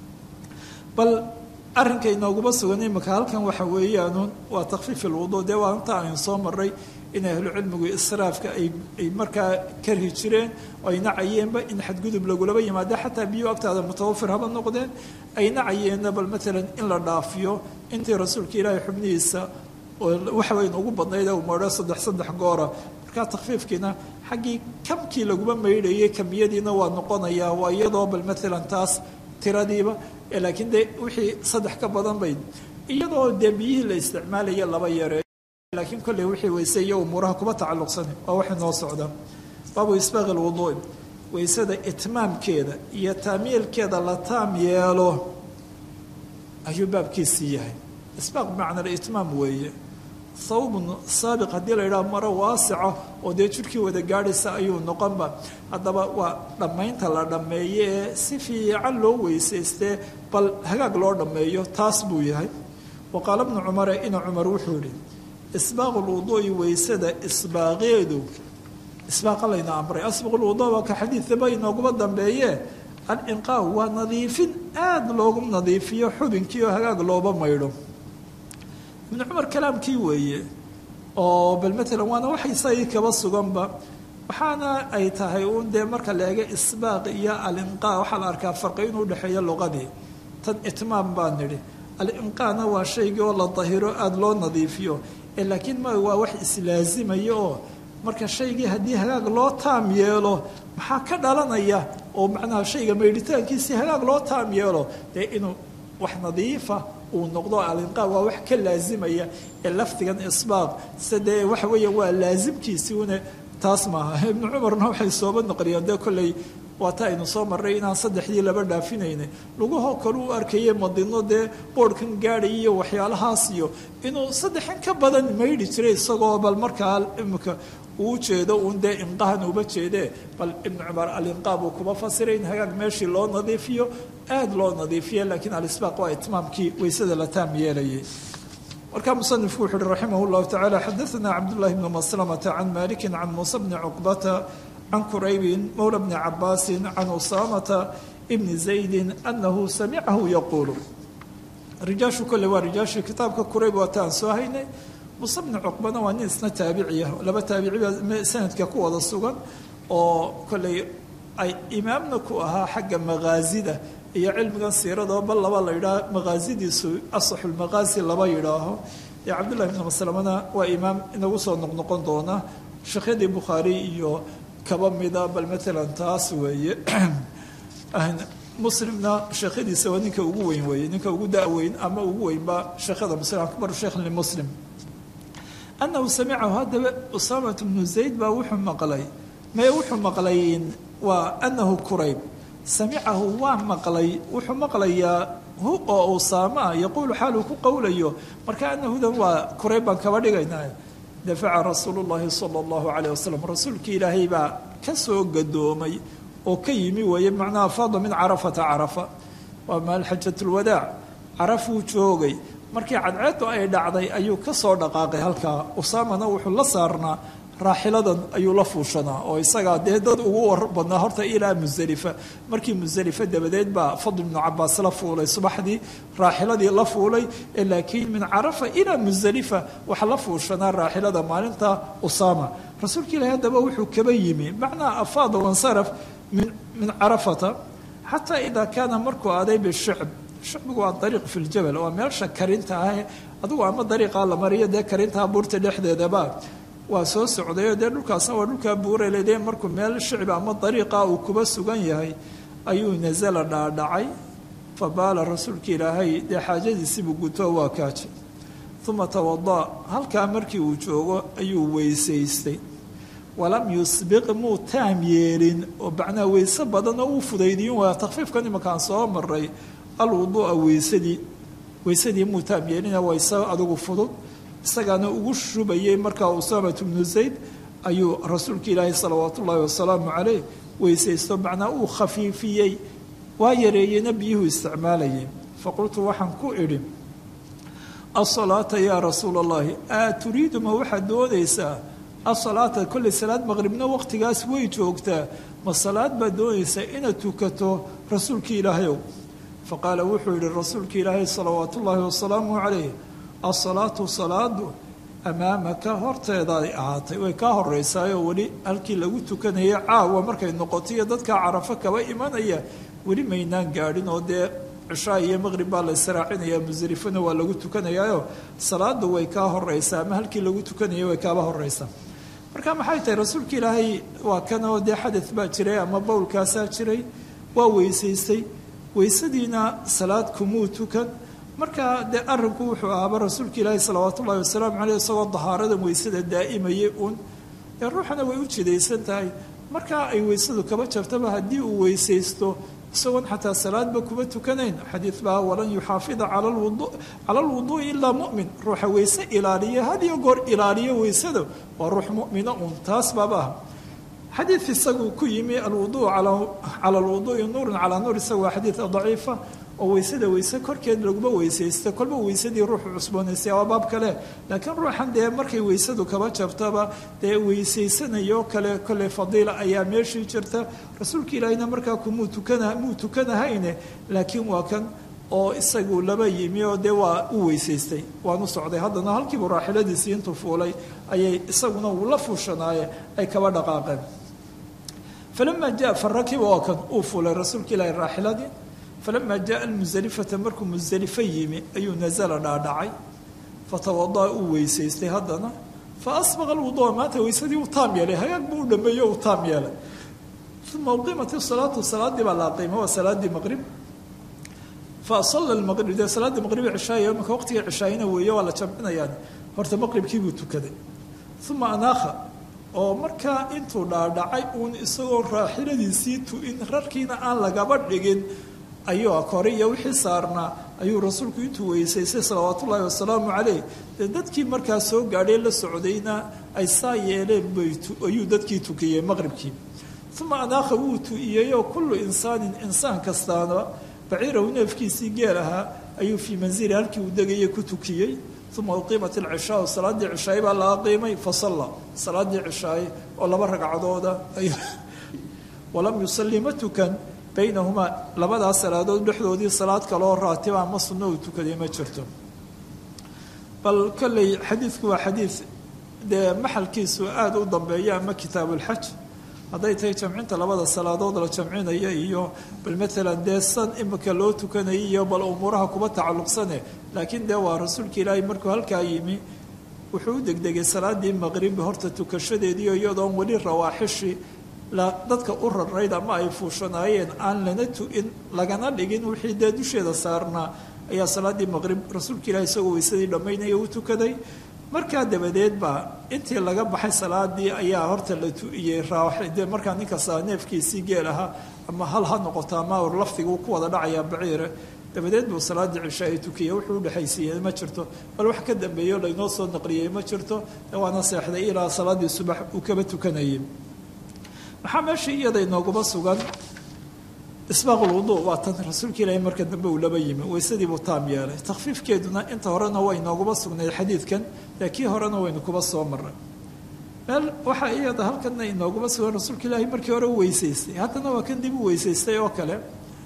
bal arrinka inooguma sugan imika halkan waxa weeyaan waa takfiif ilwudu dee waa inta aynu soo maray in ahlucilmigu israafka ay markaa karhi jireen oo ay nacayeenba in xadgudub lagulaba yimaado xataa biyo agtaada mutawafir haba noqdeen ay nacayeenna bal maalan in la dhaafiyo intii rasuulka ilaahay xubnihiisa waxa weyn ugu badnayd u maydho saddex saddex goora markaa takfiifkiina xaggii kamkii laguma maydhayay kamiyadiina waa noqonayaa waa iyadoo bal maalan taas tiradiiba laakiin dee wixii saddex ka badan bay iyadoo dee biyihii la isticmaalaya laba yare laakiin kolley wixii weyse iyo umuuraha kuba tacalluqsana waa waxay noo socdaa baabu isbaaqi lwuduui weysada itmaamkeeda iyo taamiilkeeda la taam yeelo ayuu baabkiisii yahay isbaaq bimacna itmaam weeye thawbun saabiq haddii la yidhaha maro waasica oo dee jirhkii wada gaadhaysa ayuu noqonba haddaba waa dhammaynta la dhammeeye ee si fiican loo weysaystee bal hagaag loo dhammeeyo taas buu yahay wa qaala bnu cumare ina cumar wuxuu yihi isbaaqu lwuduu'i weysada isbaaqeedu isbaaqa layna amray asbaqu lwuduu waa ka xadiidaba inooguma dambeeye alinqaa waa nadiifin aada loogu nadiifiyo xubinkii oo hagaag looba maydho ibnu cumar kalaamkii weeye oo bal matalan waana waxay isagii kaba suganba waxaana ay tahay uun dee marka la eega isbaaq iyo alinqaa waxaa la arkaa farqi inuu udhexeeyo luqadii tan itmaam baa nidhi alinqaana waa shaygii oo la dahiro aada loo nadiifiyo laakiin ma waa wax islaazimaya oo marka shaygii haddii hagaag loo taam yeelo maxaa ka dhalanaya oo macnaha shayga maydhitaankiisii hagaag loo taam yeelo dee inuu wax nadiifa uu noqdo alinqaa waa wax ka laazimaya ee lafdigan isbaaq sidee waxa weeya waa laasimkiisii une taas maaha ibnu cumarna waxay sooba noqonayaan dee kolley waata aynu soo marray inaan saddexdii laba dhaafinayna lugahoo kale u arkayay madino dee boodhkan gaadhay iyo waxyaalahaas iyo inuu saddexan ka badan maydhi jiray isagoo bal markaa imika uu jeedo uun dee inqahan uba jeedee bal ibnu cumar alinqaa buu kuma fasiray in hagaag meeshii loo nadiifiyo aada loo nadiifiya laakiin alisbaaq waa itmaamkii weysada la taam yeelayay markaa musanifku wuxu uhi raximah llahu tacala xadaana cabdullahi bni maslamata can maliki can muusa bni cuqbata can quraybin mowla bni cabaasin can usaamata bni zaydin anahu samicahu yaquulu rijaashu kolle waa rijaashii kitaabka qurayb waata aan soo haynay muuse bni cuqbana waa nin isna taabiciya laba taabiciba sanadka ku wada sugan oo kolley ay imaamna ku ahaa xagga maqaasida iyo cilmigan siirado bal laba la yidhaaho maqaasidiisu asaxulmaqaasi laba yidhaaho ee cabdullahi bni maslamana waa imaam inagu soo noqnoqon doona sheekhyadii bukhaari iyo kaba mida bal matalan taas weeye muslimna sheekhadiisa waa ninka ugu weyn weeye ninka ugu daweyn ama ugu weynba sheekhada muslim akbaru sheekh limuslim anahu samicahu haddaba usaamat bnu zayd baa wuxuu maqlay mee wuxuu maqlay waa anahu kurayb samicahu waa maqlay wuxuu maqlayaa hu oo usaama ah yaquulu xaaluu ku qowlayo marka anahudan waa kurayb baan kaba dhigaynaa dafaca rasuulu llahi sala allahu calayh wasalam rasuulkii ilaahay baa ka soo gadoomay oo ka yimi weeye macnaha faada min carafata carafa waa maal xajatulwadaac carafuu joogay markii cadceedu ay dhacday ayuu ka soo dhaqaaqay halkaa usaamana wuxuu la saarnaa raaxiladan ayuu la fuushanaa oo isagaa dee dad ugu war badnaa horta ilaa musdelifa markii musdelifa dabadeed baa fadl ibnu cabaas la fuulay subaxdii raaxiladii la fuulay laakiin min carafa ilaa musdelifa waxa la fuushanaa raaxilada maalinta usaama rasuulka ilahi haddaba wuxuu kaba yimi macnaa afaada wansaraf min min carafata xataa idaa kaana markuu aaday bishicb shicbigu waa dariiq fi ljabal waa meelsha karinta ah adigu ama dariiqaa la mariyo dee karintaa buurta dhexdeedaba waa soo socdayo dee dhulkaasna waa dhulkaa buuralede markuu meel shicbi ama dariiqa uu kuba sugan yahay ayuu nasala dhaadhacay fa baala rasuulka ilaahay dee xaajadiisiibuu guto waa kaajay uma tawada halkaa markii uu joogo ayuu weysaystay walam yusbiq muu taam yeelin oo macnaha weyse badanoo uu fudaydiyin waa takfiifkan imakaan soo maray alwuduu'a weysadii weysadii muu taam yeelina waa isa adigu fudud isagaana ugu shubayay markaa usaamat bnu zayd ayuu rasuulka ilaahi salawaat ullaahi wasalaamu caleyh weysaysto macnaa uu khafiifiyey waa yareeyeyna biyuhu isticmaalayay faqultu waxaan ku idhi asalaata yaa rasuula allahi a turiidu ma waxaad doonaysaa asalaata kolley salaad maqribna waqtigaas way joogtaa ma salaad baad doonaysaa inaad tukato rasuulkii ilaahayow faqaala wuxuu yihi rasuulka ilaahay salawaat ullaahi wasalaamu calayh asalaatu salaadu amaamaka horteedaay ahaatay way kaa horeysaayoo weli halkii lagu tukanayay caawa markay noqoto iyo dadkaa carafo kaba imanaya weli maynaan gaadhin oo dee cishaa iyo maqrib baa la israacinayaa musdelifona waa lagu tukanayaayo salaadu way kaa horeysaa ama halkii lagu tukanayay way kaaba horeysaa marka maxay tahay rasuulka ilaahay waa kanoo dee xadad baa jiray ama bowlkaasaa jiray waa weysaystay weysadiina salaad kumuu tukan marka dee arinku wuxuu ahaaba rasuulka ilaahi salawaat ullahi wasalaamu caleyh isagoo dahaaradan weysada daa'imayay uun ee ruuxana way u jidaysan tahay markaa ay weysadu kaba jabtaba haddii uu weysaysto isagoon xataa salaadba kuma tukanayn xadiid baa walan yuxaafida cala alwuduui ilaa mu'min ruuxa weyse ilaaliya hadiyo goor ilaaliyo weysada waa ruux mu'mina un taas baaba ah xadiid isagu ku yimi alwuduu cala alwuduui nuurun calaa nuur isagu waa xadiid daciifa oo weysada weyse korkeed laguma weysaysta kolba weysadii ruuxu cusboonaystay waa baab kale laakiin ruuxan dee markay weysadu kaba jabtaba dee weysaysanayoo kale kole fadiila ayaa meeshii jirta rasuulka ilaahina markaa kumuu tukana muu tukanahayne laakiin waa kan oo isagu laba yimi oo dee waa u weysaystay waanu socday haddana halkiibu raaxiladiisii intuu fuulay ayay isaguna uu la fuushanaaye ay kaba dhaqaaqeen falama jaa farakiba waa kan uu fuulay rasuulka ilaahi raaxiladii falama jaءa muزalifata markuu muزalifo yimi ayuu nazla dhaadhacay fatawadaأ uu weysaystay haddana faasbaqa اlwuduءa maanta weysadii uu taam yeelay hagaag buu u dhameeyo uu taam yeelay uma uqimat الsalaatu salaadii baa la qiima waa salaadii maqrib fasala maqrib dee salaaddii maqribi cishaaya imaka waqtiga cishaayina weeye waa la jamcinayaan horta maqribkii buu tukaday uma anaakha oo markaa intuu dhaadhacay uun isagoo raaxiladiisii tu-in rarkiina aan lagaba dhigin ayuu kore iyo wixii saarnaa ayuu rasuulku intuu weysaystay salawaatu ullaahi wasalaamu caleyh dee dadkii markaa soo gaadhay la socdayna ay saa yeeleen bayayuu dadkii tukiyey maqribkii uma anaakha wuu tu-iyeyoo kullu insaanin insaan kastaana baciirahu neefkiisii geel ahaa ayuu fii manzili halkii uu degayay ku tukiyey uma uqiimat alcishaau salaaddii cishaay baa la aqiimay fasalla salaaddii cishaay oo laba ragcadooda walam yusalli ma tukan baynahumaa labadaas salaadood dhexdoodii salaad kaloo raatiba ama sunno uu tukaday ma jirto bal kolley xadiidku waa xadiid dee maxalkiisu aada u dambeeya ama kitaabuulxaj hadday tahay jamcinta labada salaadood la jamcinaya iyo bal maalan dee san imika loo tukanaya iyo bal umuuraha kuba tacalluqsane laakiin dee waa rasuulka ilaahay markuu halkaa yimi wuxuu u degdegay salaadii maqrib horta tukashadeediio iyadoon weli rawaaxishi dadka u rarayd ama ay fuushanaayeen aan lana tu-in lagana dhigin wixii dee dusheeda saarnaa ayaa salaaddii maqrib rasuulka ilahi isagoo weysadii dhammaynaya u tukaday markaa dabadeed baa intii laga baxay salaadii ayaa horta la tu-iyey de markaa ninkasta neefkiisii geel ahaa ama hal ha noqoto ama or lafdigu ku wada dhacayaa baciire dabadeed buu salaaddii cisha ay tukiyey wuxuu udhexaysiiyey ma jirto bal wax ka dambeeyo laynoo soo naqliyey ma jirto waana seexday ilaa salaaddii subax uu kaba tukanayay maxaa meesha iyada inooguma sugan isbaaqulwudu waa tan rasuulka ilaahay marka dambe uu laba yimi weysadii buu taam yeelay takhfiifkeeduna inta horena way inooguma sugnayd xadiidkan dee kii horena waynu kuba soo maray meel waxaa iyada halkana inooguma sugan rasuulka ilaahay markii hore u weysaystay haddana waa kan dib u weysaystay oo kale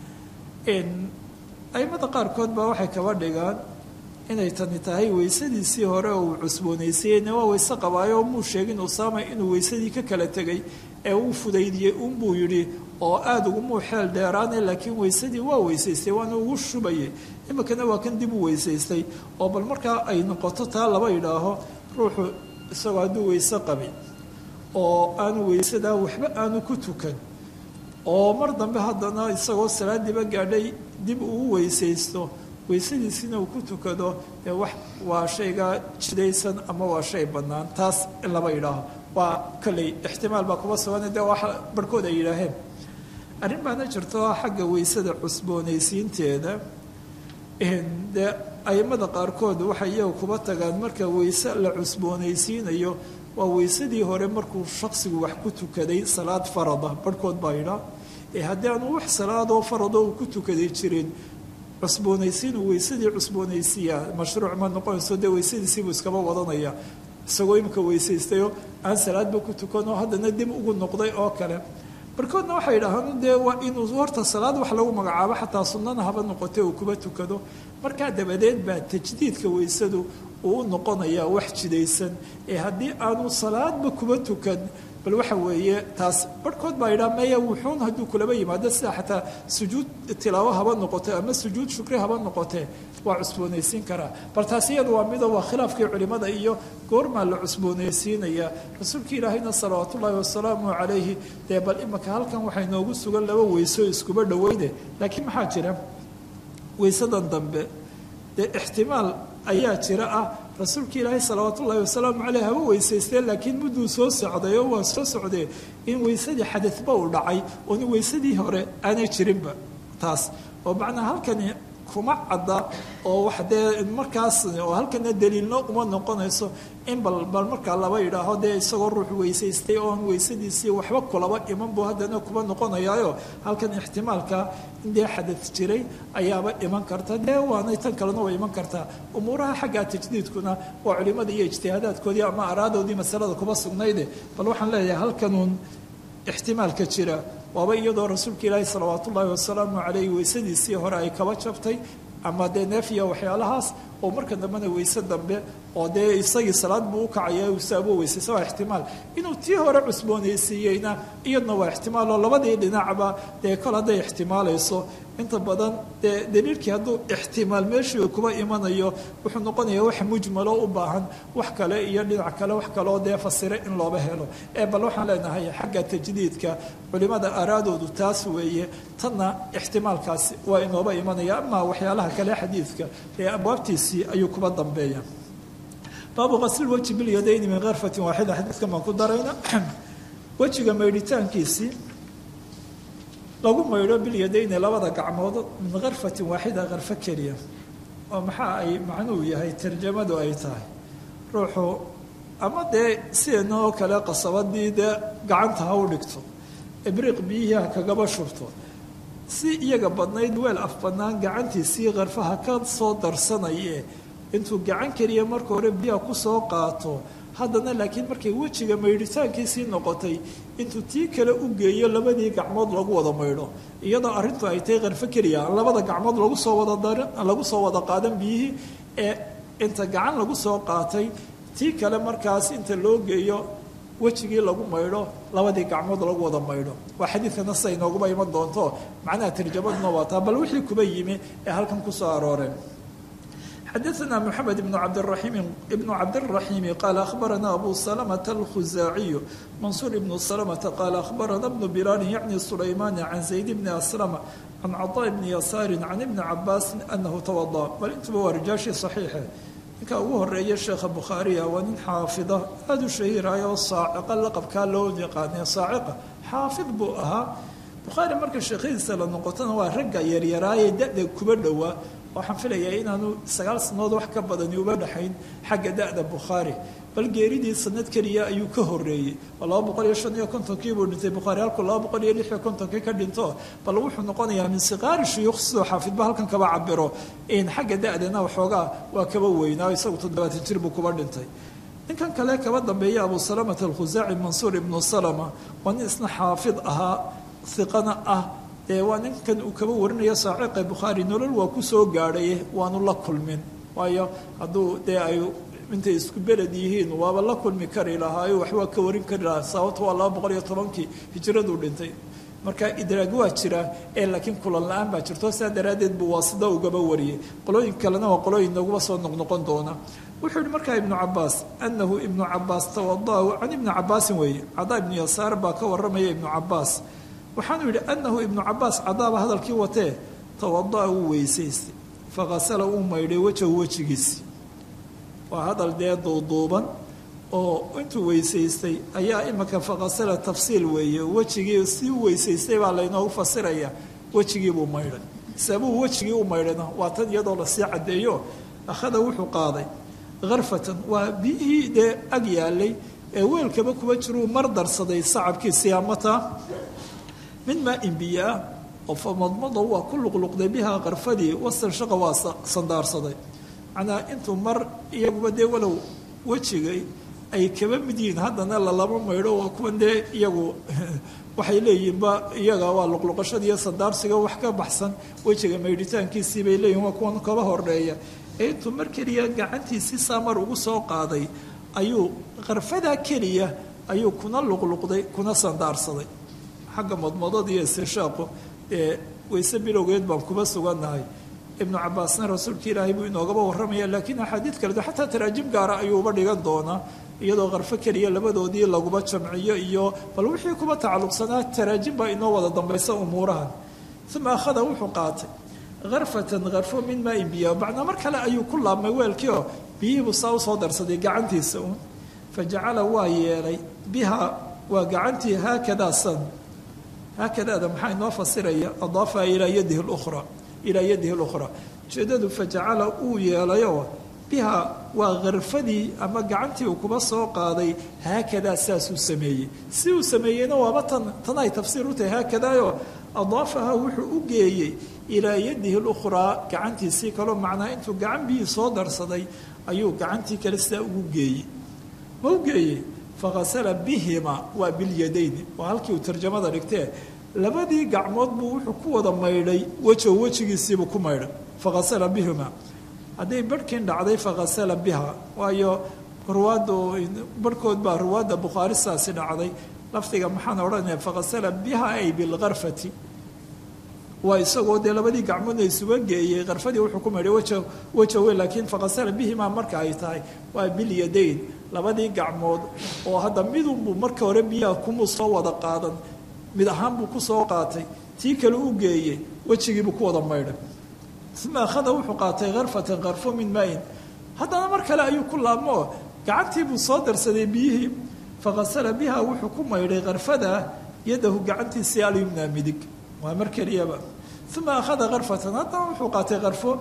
aimada qaarkood baa waxay kaba dhigaan inay tani tahay weysadiisii hore oo uu cusboonaysayeyna waa weyse qabaayo muu sheegin usaama inuu weysadii ka kala tegay ee uu fudaydiyey unbuu yidhi oo aada ugumuu xeel dheeraane laakiin weysadii waa weysaystay waana ugu shubayay iminkana waa kan dib u weysaystay oo bal markaa ay noqoto taa laba yidhaaho ruuxu isagoo hadduu weyse qabay oo aanu weysadaa waxba aanu ku tukan oo mar dambe haddana isagoo salaadiiba gaadhay dib uu weysaysto weysadiisina uu ku tukado dee wax waa shayga jidaysan ama waa shay bannaan taas in laba yidhaaho waa kolley ixtimaal baa kuba sugan dee wax barhkood ay yidhaaheen arrin baana jirto xagga weysada cusboonaysiinteeda dee aimada qaarkood waxay iyaga kuba tagaan marka weyse la cusboonaysiinayo waa weysadii hore markuu shaksigu wax ku tukaday salaad farada barhkood baa yidhaa ee haddii aanu wax salaadoo farado uu ku tukaday jirin cusboonaysiinu weysadii cusboonaysiiya mashruuc ma noqonayso dee weysadiisiibuu iskaba wadanaya isagoo imika weysaystayo aan salaadba ku tukanoo haddana dib ugu noqday oo kale barkoodna waxay yidhaahaan dee waa inuu horta salaad wax lagu magacaabo xataa sunnana haba noqotay uu kuba tukado markaa dabadeed baa tajdiidka weysadu uu u noqonayaa wax jidaysan ee haddii aanu salaadba kuba tukan bal waxa weeye taas barhkood baa yidhaha maya wuxuun hadduu kulaba yimaado sida xataa sujuud tilaawo haba noqote ama sujuud shukri haba noqotee waa cusboonaysiin karaa bal taas iyadu waa mido waa khilaafkii culimada iyo goormaa la cusboonaysiinaya rasuulka ilaahayna salawaat ullaahi wasalaamu calayhi dee bal imika halkan waxay noogu sugan laba weyso iskuba dhoweyne laakiin maxaa jira weysadan dambe dee ixtimaal ayaa jira ah rasuulka ilaahay salawaat ullaahi wasalaamu caleyh haba weysaystee laakiin mudduu soo socday oo waa soo socdee in weysadii xadadba uu dhacay oon weysadii hore aanay jirinba taas oo macnaa halkani kuma cadda oo wax dee markaas oo halkana daliilno uma noqonayso in bal bal markaa laba yidhaaho dee isagoo ruux weysaystay oon weysadiisii waxba kulaba iman buu haddana kuma noqonayaayo halkan ixtimaalka in dee xadad jiray ayaaba iman karta dee waanay tan kalena way iman kartaa umuuraha xagga tajdiidkuna waa culimada iyo ijtihaadaadkoodii ama araadoodii masalada kuma sugnayde bal waxaan leeyahay halkanuun ixtimaalka jira waaba iyadoo rasuulka ilaahi salawaatu ullaahi wasalaamu calayh weysadiisii hore ay kaba jabtay ama dee neefiya waxyaalahaas oo marka dambena weyse dambe oo dee isagii salaad buu u kacaya usaabo weysaysa waa ixtimaal inuu tii hore cusboonaysiiyeyna iyadna waa ixtimaal oo labadii dhinacba dee kol hadday ixtimaalayso inta badan dee daliilkii hadduu ixtimaal meeshii kuba imanayo wuxuu noqonayaa wax mujmalo u baahan wax kale iyo dhinac kale wax kaleo dee fasire in looba helo ee bal waxaan leenahay xagga tajdiidka culimada araadoodu taas weeye tanna ixtimaalkaasi waa inooba imanaya ama waxyaalaha kale xadiidka ee abwaabtiisii ayuu kuba dambeeya baabu qasli weji bilyadayni min karfatin waaxida xadiidkan baan ku darayna wejiga maydhitaankiisii lagu maydho bilyadayni labada gacmood min karfatin waaxida karfo keliya oo maxaa ay macnuhu yahay tarjamadu ay tahay ruuxu ama dee sidanoo kale qasabadii dee gacanta ha u dhigto ibriiq biyihii ha kagaba shubto si iyaga badnayd weel af bannaan gacantiisii karfaha ka soo darsanaye intuu gacan keliya marka hore biyaha kusoo qaato haddana laakiin markay wejiga maydhitaankiisii noqotay intuu tii kale u geeyo labadii gacmood lagu wada maydho iyadoo arrintu ay tahay karfo keliya aan labada gacmood lagu soo wada lagu soo wada qaadan biyihii ee inta gacan lagu soo qaatay tii kale markaas inta loo geeyo wejigii lagu maydho labadii gacmood lagu wada maydho waa xadiidkana sida inooguma iman doonto macnaha tarjamaduna waa taa bal wixii kuba yimi ee halkan kusoo arooreen xadaثna mحamed بن cabdالرaحيم بن cabdالرaحيم qال أخbarana أbu سلمة الkhزاaعي maنصuر بن سلمة qال أخbarana بن بلال yعnي سليمان عن زaيد بن أسلم عن cطاء بن يسار عن بن cabاس أنه توضأ bal intuba waa rijaashii صaحيixe ninka ugu horeeya sheekha bukhaariya waa nin xaafida aada u shahiirayoo saaciqa laqabkaa loo yaqaanay saaciqa xaafid buu ahaa bukhaari marka sheekhadiisa la noqotona waa ragga yaryaraaye da-da kuba dhowaa waxaan filayaa inaanu sagaal sannadood wax ka badani uba dhexayn xagga da-da bukhaari bal geeridii sanad keliya ayuu ka horeeyey oo laba boqol iyo shan iyo kontonkii buu dhintay bukhaari halkuu laba boqol iyo lix iyo kontonkii ka dhinto bal wuxuu noqonayaa min siqaari shuyuukh sidoo xaafidba halkan kaba cabiro in xagga da-dana waxoogaa waa kaba weynaa isagu toddobaatan jir buu kuba dhintay ninkan kale kaba dambeeya abu salamata alkhusaaci mansuur ibnu salama waa nin isna xaafid ahaa iqana ah ee waa ninkan uu kaba warinaya saaciqa bukhaari nolol waa ku soo gaadhay waanu la kulmin waayo hadduu dee ay intay isku beled yihiin waaba la kulmi kari lahaayo waxbaa ka warin kari lahaa sababto waa laba boqol iyo tobankii hijraduu dhintay marka idraag waa jira ee laakiin kulan la-aan baa jirto sidaa daraaddeed buu waasida ugaba wariyey qolooyin kalena waa qolooyin nooguma soo noqnoqon doona wuxuu yihi markaa ibnu cabaas anahu ibnu cabaas tawada can ibni cabaasin weeye cadaa ibnu yasaar baa ka waramaya ibnu cabaas waxaanu yidhi anahu ibnu cabaas cadaaba hadalkii watee tawadaa wuu weysaystay fakasala uu maydhay wejahu wejigiisi waa hadal dee duuduuban oo intuu weysaystay ayaa imika fakasala tafsiil weeye wejigii si u weysaystay baa laynoogu fasiraya wejigiibuu maydhay sabuu wejigii u maydhayna waa tan iyadoo lasii caddeeyo akhada wuxuu qaaday karfatan waa biyihii dee ag yaalay ee weelkaba kuba jiruu mar darsaday sacabkiisii amata mid maa in biyo ah oo famadmado waa ku luqluqday bihaa karfadii wasanshaqa waa sandaarsaday macnaa intuu mar iyaguba dee walow wejigay ay kaba mid yihiin haddana lalama maydho waa kuwan dee iyagu waxay leeyihiinba iyaga waa luqluqashada iyo sandaarsiga wax ka baxsan wejiga maydhitaankiisii bay leeyihin waa kuwan kaba horeeya ee intuu mar keliya gacantiisii saamar ugu soo qaaday ayuu karfadaa keliya ayuu kuna luqluqday kuna sandaarsaday xagga madmadada iyo istinshaaqu ee wayse bilowgeed baan kuba sugannahay ibnu cabaasna rasuulka ilaahay buu inoogaba warramaya laakiin axaadiid kale xataa taraajim gaara ayuuba dhigan doonaa iyadoo karfo keliya labadoodii laguba jamciyo iyo bal wixii kuba tacalluqsanaa taraajim baa inoo wada dambaysa umuurahan uma akhada wuxuu qaatay karfatan karfo min maa in biya macnaa mar kale ayuu ku laabmay weelkii oo biyihiibuu saa usoo darsaday gacantiisa uun fa jacala waa yeelay biha waa gacantii haakadaa san haakadaada maxaa inoo fasiraya adaafaha ilaa yadihi lukhra ilaa yadihi lukhraa ujeedadu fajacala uu yeelayoo biha waa karfadii ama gacantii uu kuba soo qaaday haakadaa saasuu sameeyey si uu sameeyeyna waaba tan tan ay tafsiir u tahay haakadaayoo adaafaha wuxuu u geeyey ilaa yadihi lukhraa gacantiisii kaloo macnaa intuu gacan biyii soo darsaday ayuu gacantii kale sidaa ugu geeyey ma u geeyey fakasala bihima waa bilyadayni waa halkii uu tarjamada dhigtee labadii gacmood buu wuxuu ku wada maydhay wejo wejigiisiibuu ku maydhay fakasala bihima hadday barhkiin dhacday fakasala biha waayo ruwaaddu barhkood baa ruwaadda bukhaari saasi dhacday lafdiga maxaan odhanaya fakasala biha ay bilkarfati waa isagoo dee labadii gacmoodna isuga geeyey karfadii wuxuu ku maydhay weja weja weyn laakiin fakasala bihima marka ay tahay waa bilyadayn labadii gacmood oo hadda midunbuu marka hore biyaha kumuu soo wada qaadan mid ahaan buu ku soo qaatay tii kale u geeyey wejigiibuu ku wada maydhay uma akhada wuxuu qaatay karfatan karfo min maayin haddana mar kale ayuu ku laabmoo gacantii buu soo darsaday biyihii fakasala biha wuxuu ku maydhay karfada yadahu gacantiisii alyumna midig waa mar keliyaba uma akhada karfatan haddana wuxuu qaatay karfo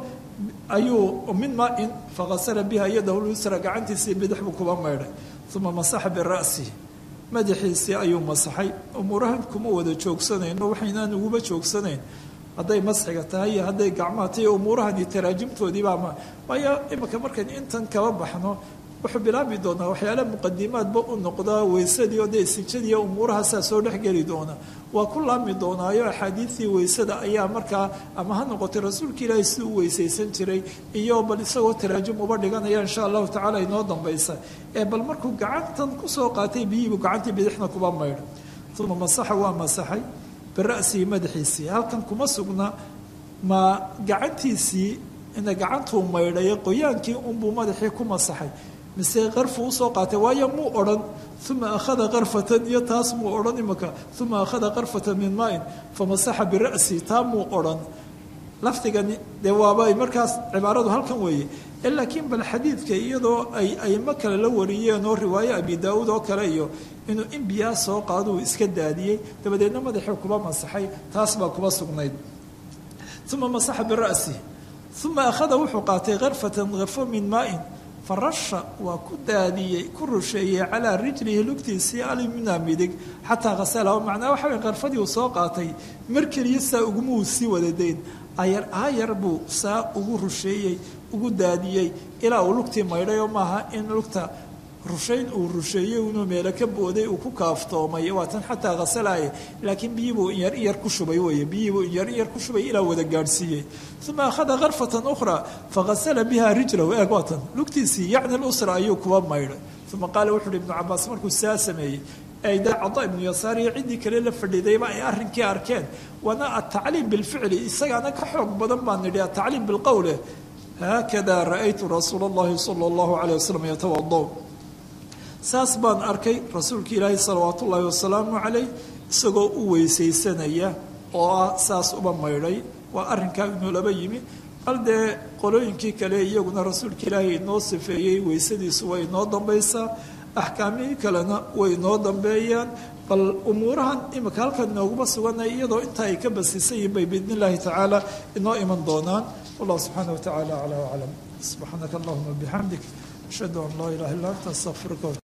ayuu min maain fakasala biha yadahu lyusra gacantiisii bidix buu kuba maydhay uma masaxa bira'sihi madaxiisii ayuu masaxay umuurahan kuma wada joogsanayno waxaynaan uguba joogsanayn hadday masxiga tahay iyo hadday gacmaha tahay umuurahani taraajimtoodiibaama waayo imika markayn intan kaba baxno wuxuu bilaabi doonaa waxyaala muqadimaadba u noqdaa weysadii oo dee sijadiiyo umuurahaasaa soo dhexgeli doona waa ku laami doonaayo axaadiidtii weysada ayaa markaa ama ha noqotay rasuulka ilaahay si u weysaysan jiray iyo bal isagoo taraajum uba dhiganaya insha allahu tacala inoo dambaysa ee bal markuu gacantan kusoo qaatay biyihiibu gacantii bidixna kuba maydha uma masaxa waa masaxay bira'sihi madaxiisii halkan kuma sugna ma gacantiisii ina gacantuu maydhayo qoyaankii unbuu madaxii ku masaxay mise qarfu usoo qaatay waayo muu odhan uma akhada karfatan iyo taas muu odhan imika uma akhada karfatan min maain famasaxa bira'si taa muu odhan lafdigani dee waaba markaas cibaaradu halkan weeye laakiin bal xadiidka iyadoo ay aymo kale la wariyeen oo riwaayo abi daauud oo kale iyo inuu in biyaa soo qaaduu iska daadiyey dabadeedna madaxii kuba masaxay taas baa kuba sugnayd uma masaxa bira'si uma akhada wuxuu qaatay karfatan karfo min maain farasha waa ku daadiyey ku rusheeyey calaa rijlihi lugtiisii alimna midig xataa hasala macnaa waxa way karfadii uu soo qaatay mar keliya saa ugumuu sii wadadayn ayar aayar buu saa ugu rusheeyey ugu daadiyey ilaa uu lugtii maydhay oo maaha in lugta rushayn uu rusheeyey inuu meelo ka booday uu ku kaaftoomay waa tan xataa hasalaaye laakiin biyiibuu inyar iyar ku shubay wey biyiibuu inyar iyar ku shubay ilaa wada gaadhsiiyey uma akhada karfatan ukhraa faghasala biha rijlahu eeg waa tan lugtiisii yacni lusra ayuu kuba maydhay uma qaala wuxu uhi ibnu cabaas markuu saa sameeyey ayda cada ibnu yasaar iyo ciddii kale la fadhiidayba ay arrinkii arkeen waana atacliim bilficli isagaana ka xoog badan baan nidhi atacliim bilqowle haakada ra'aytu rasuula اllahi sala اllahu alayh wasalam yatawada saas baan arkay rasuulka ilaahi salawaat ullaahi wasalaamu calayh isagoo u weysaysanaya oo ah saas uba maydhay waa arrinkaa inuu laba yimi bal dee qolooyinkii kale iyaguna rasuulka ilaahi inoo sifeeyey weysadiisu way inoo dambaysaa axkaamihii kalena way inoo dambeeyaan bal umuurahan imika halkan inooguma suganay iyadoo intaa ay ka basisan yihin bay biidn illaahi tacaala inoo iman doonaan wallahu subxaana wa tacaala aclaa aclam subxaanaka allahuma bixamdik ashhadu an laa ilaha illa anta astaqfiruka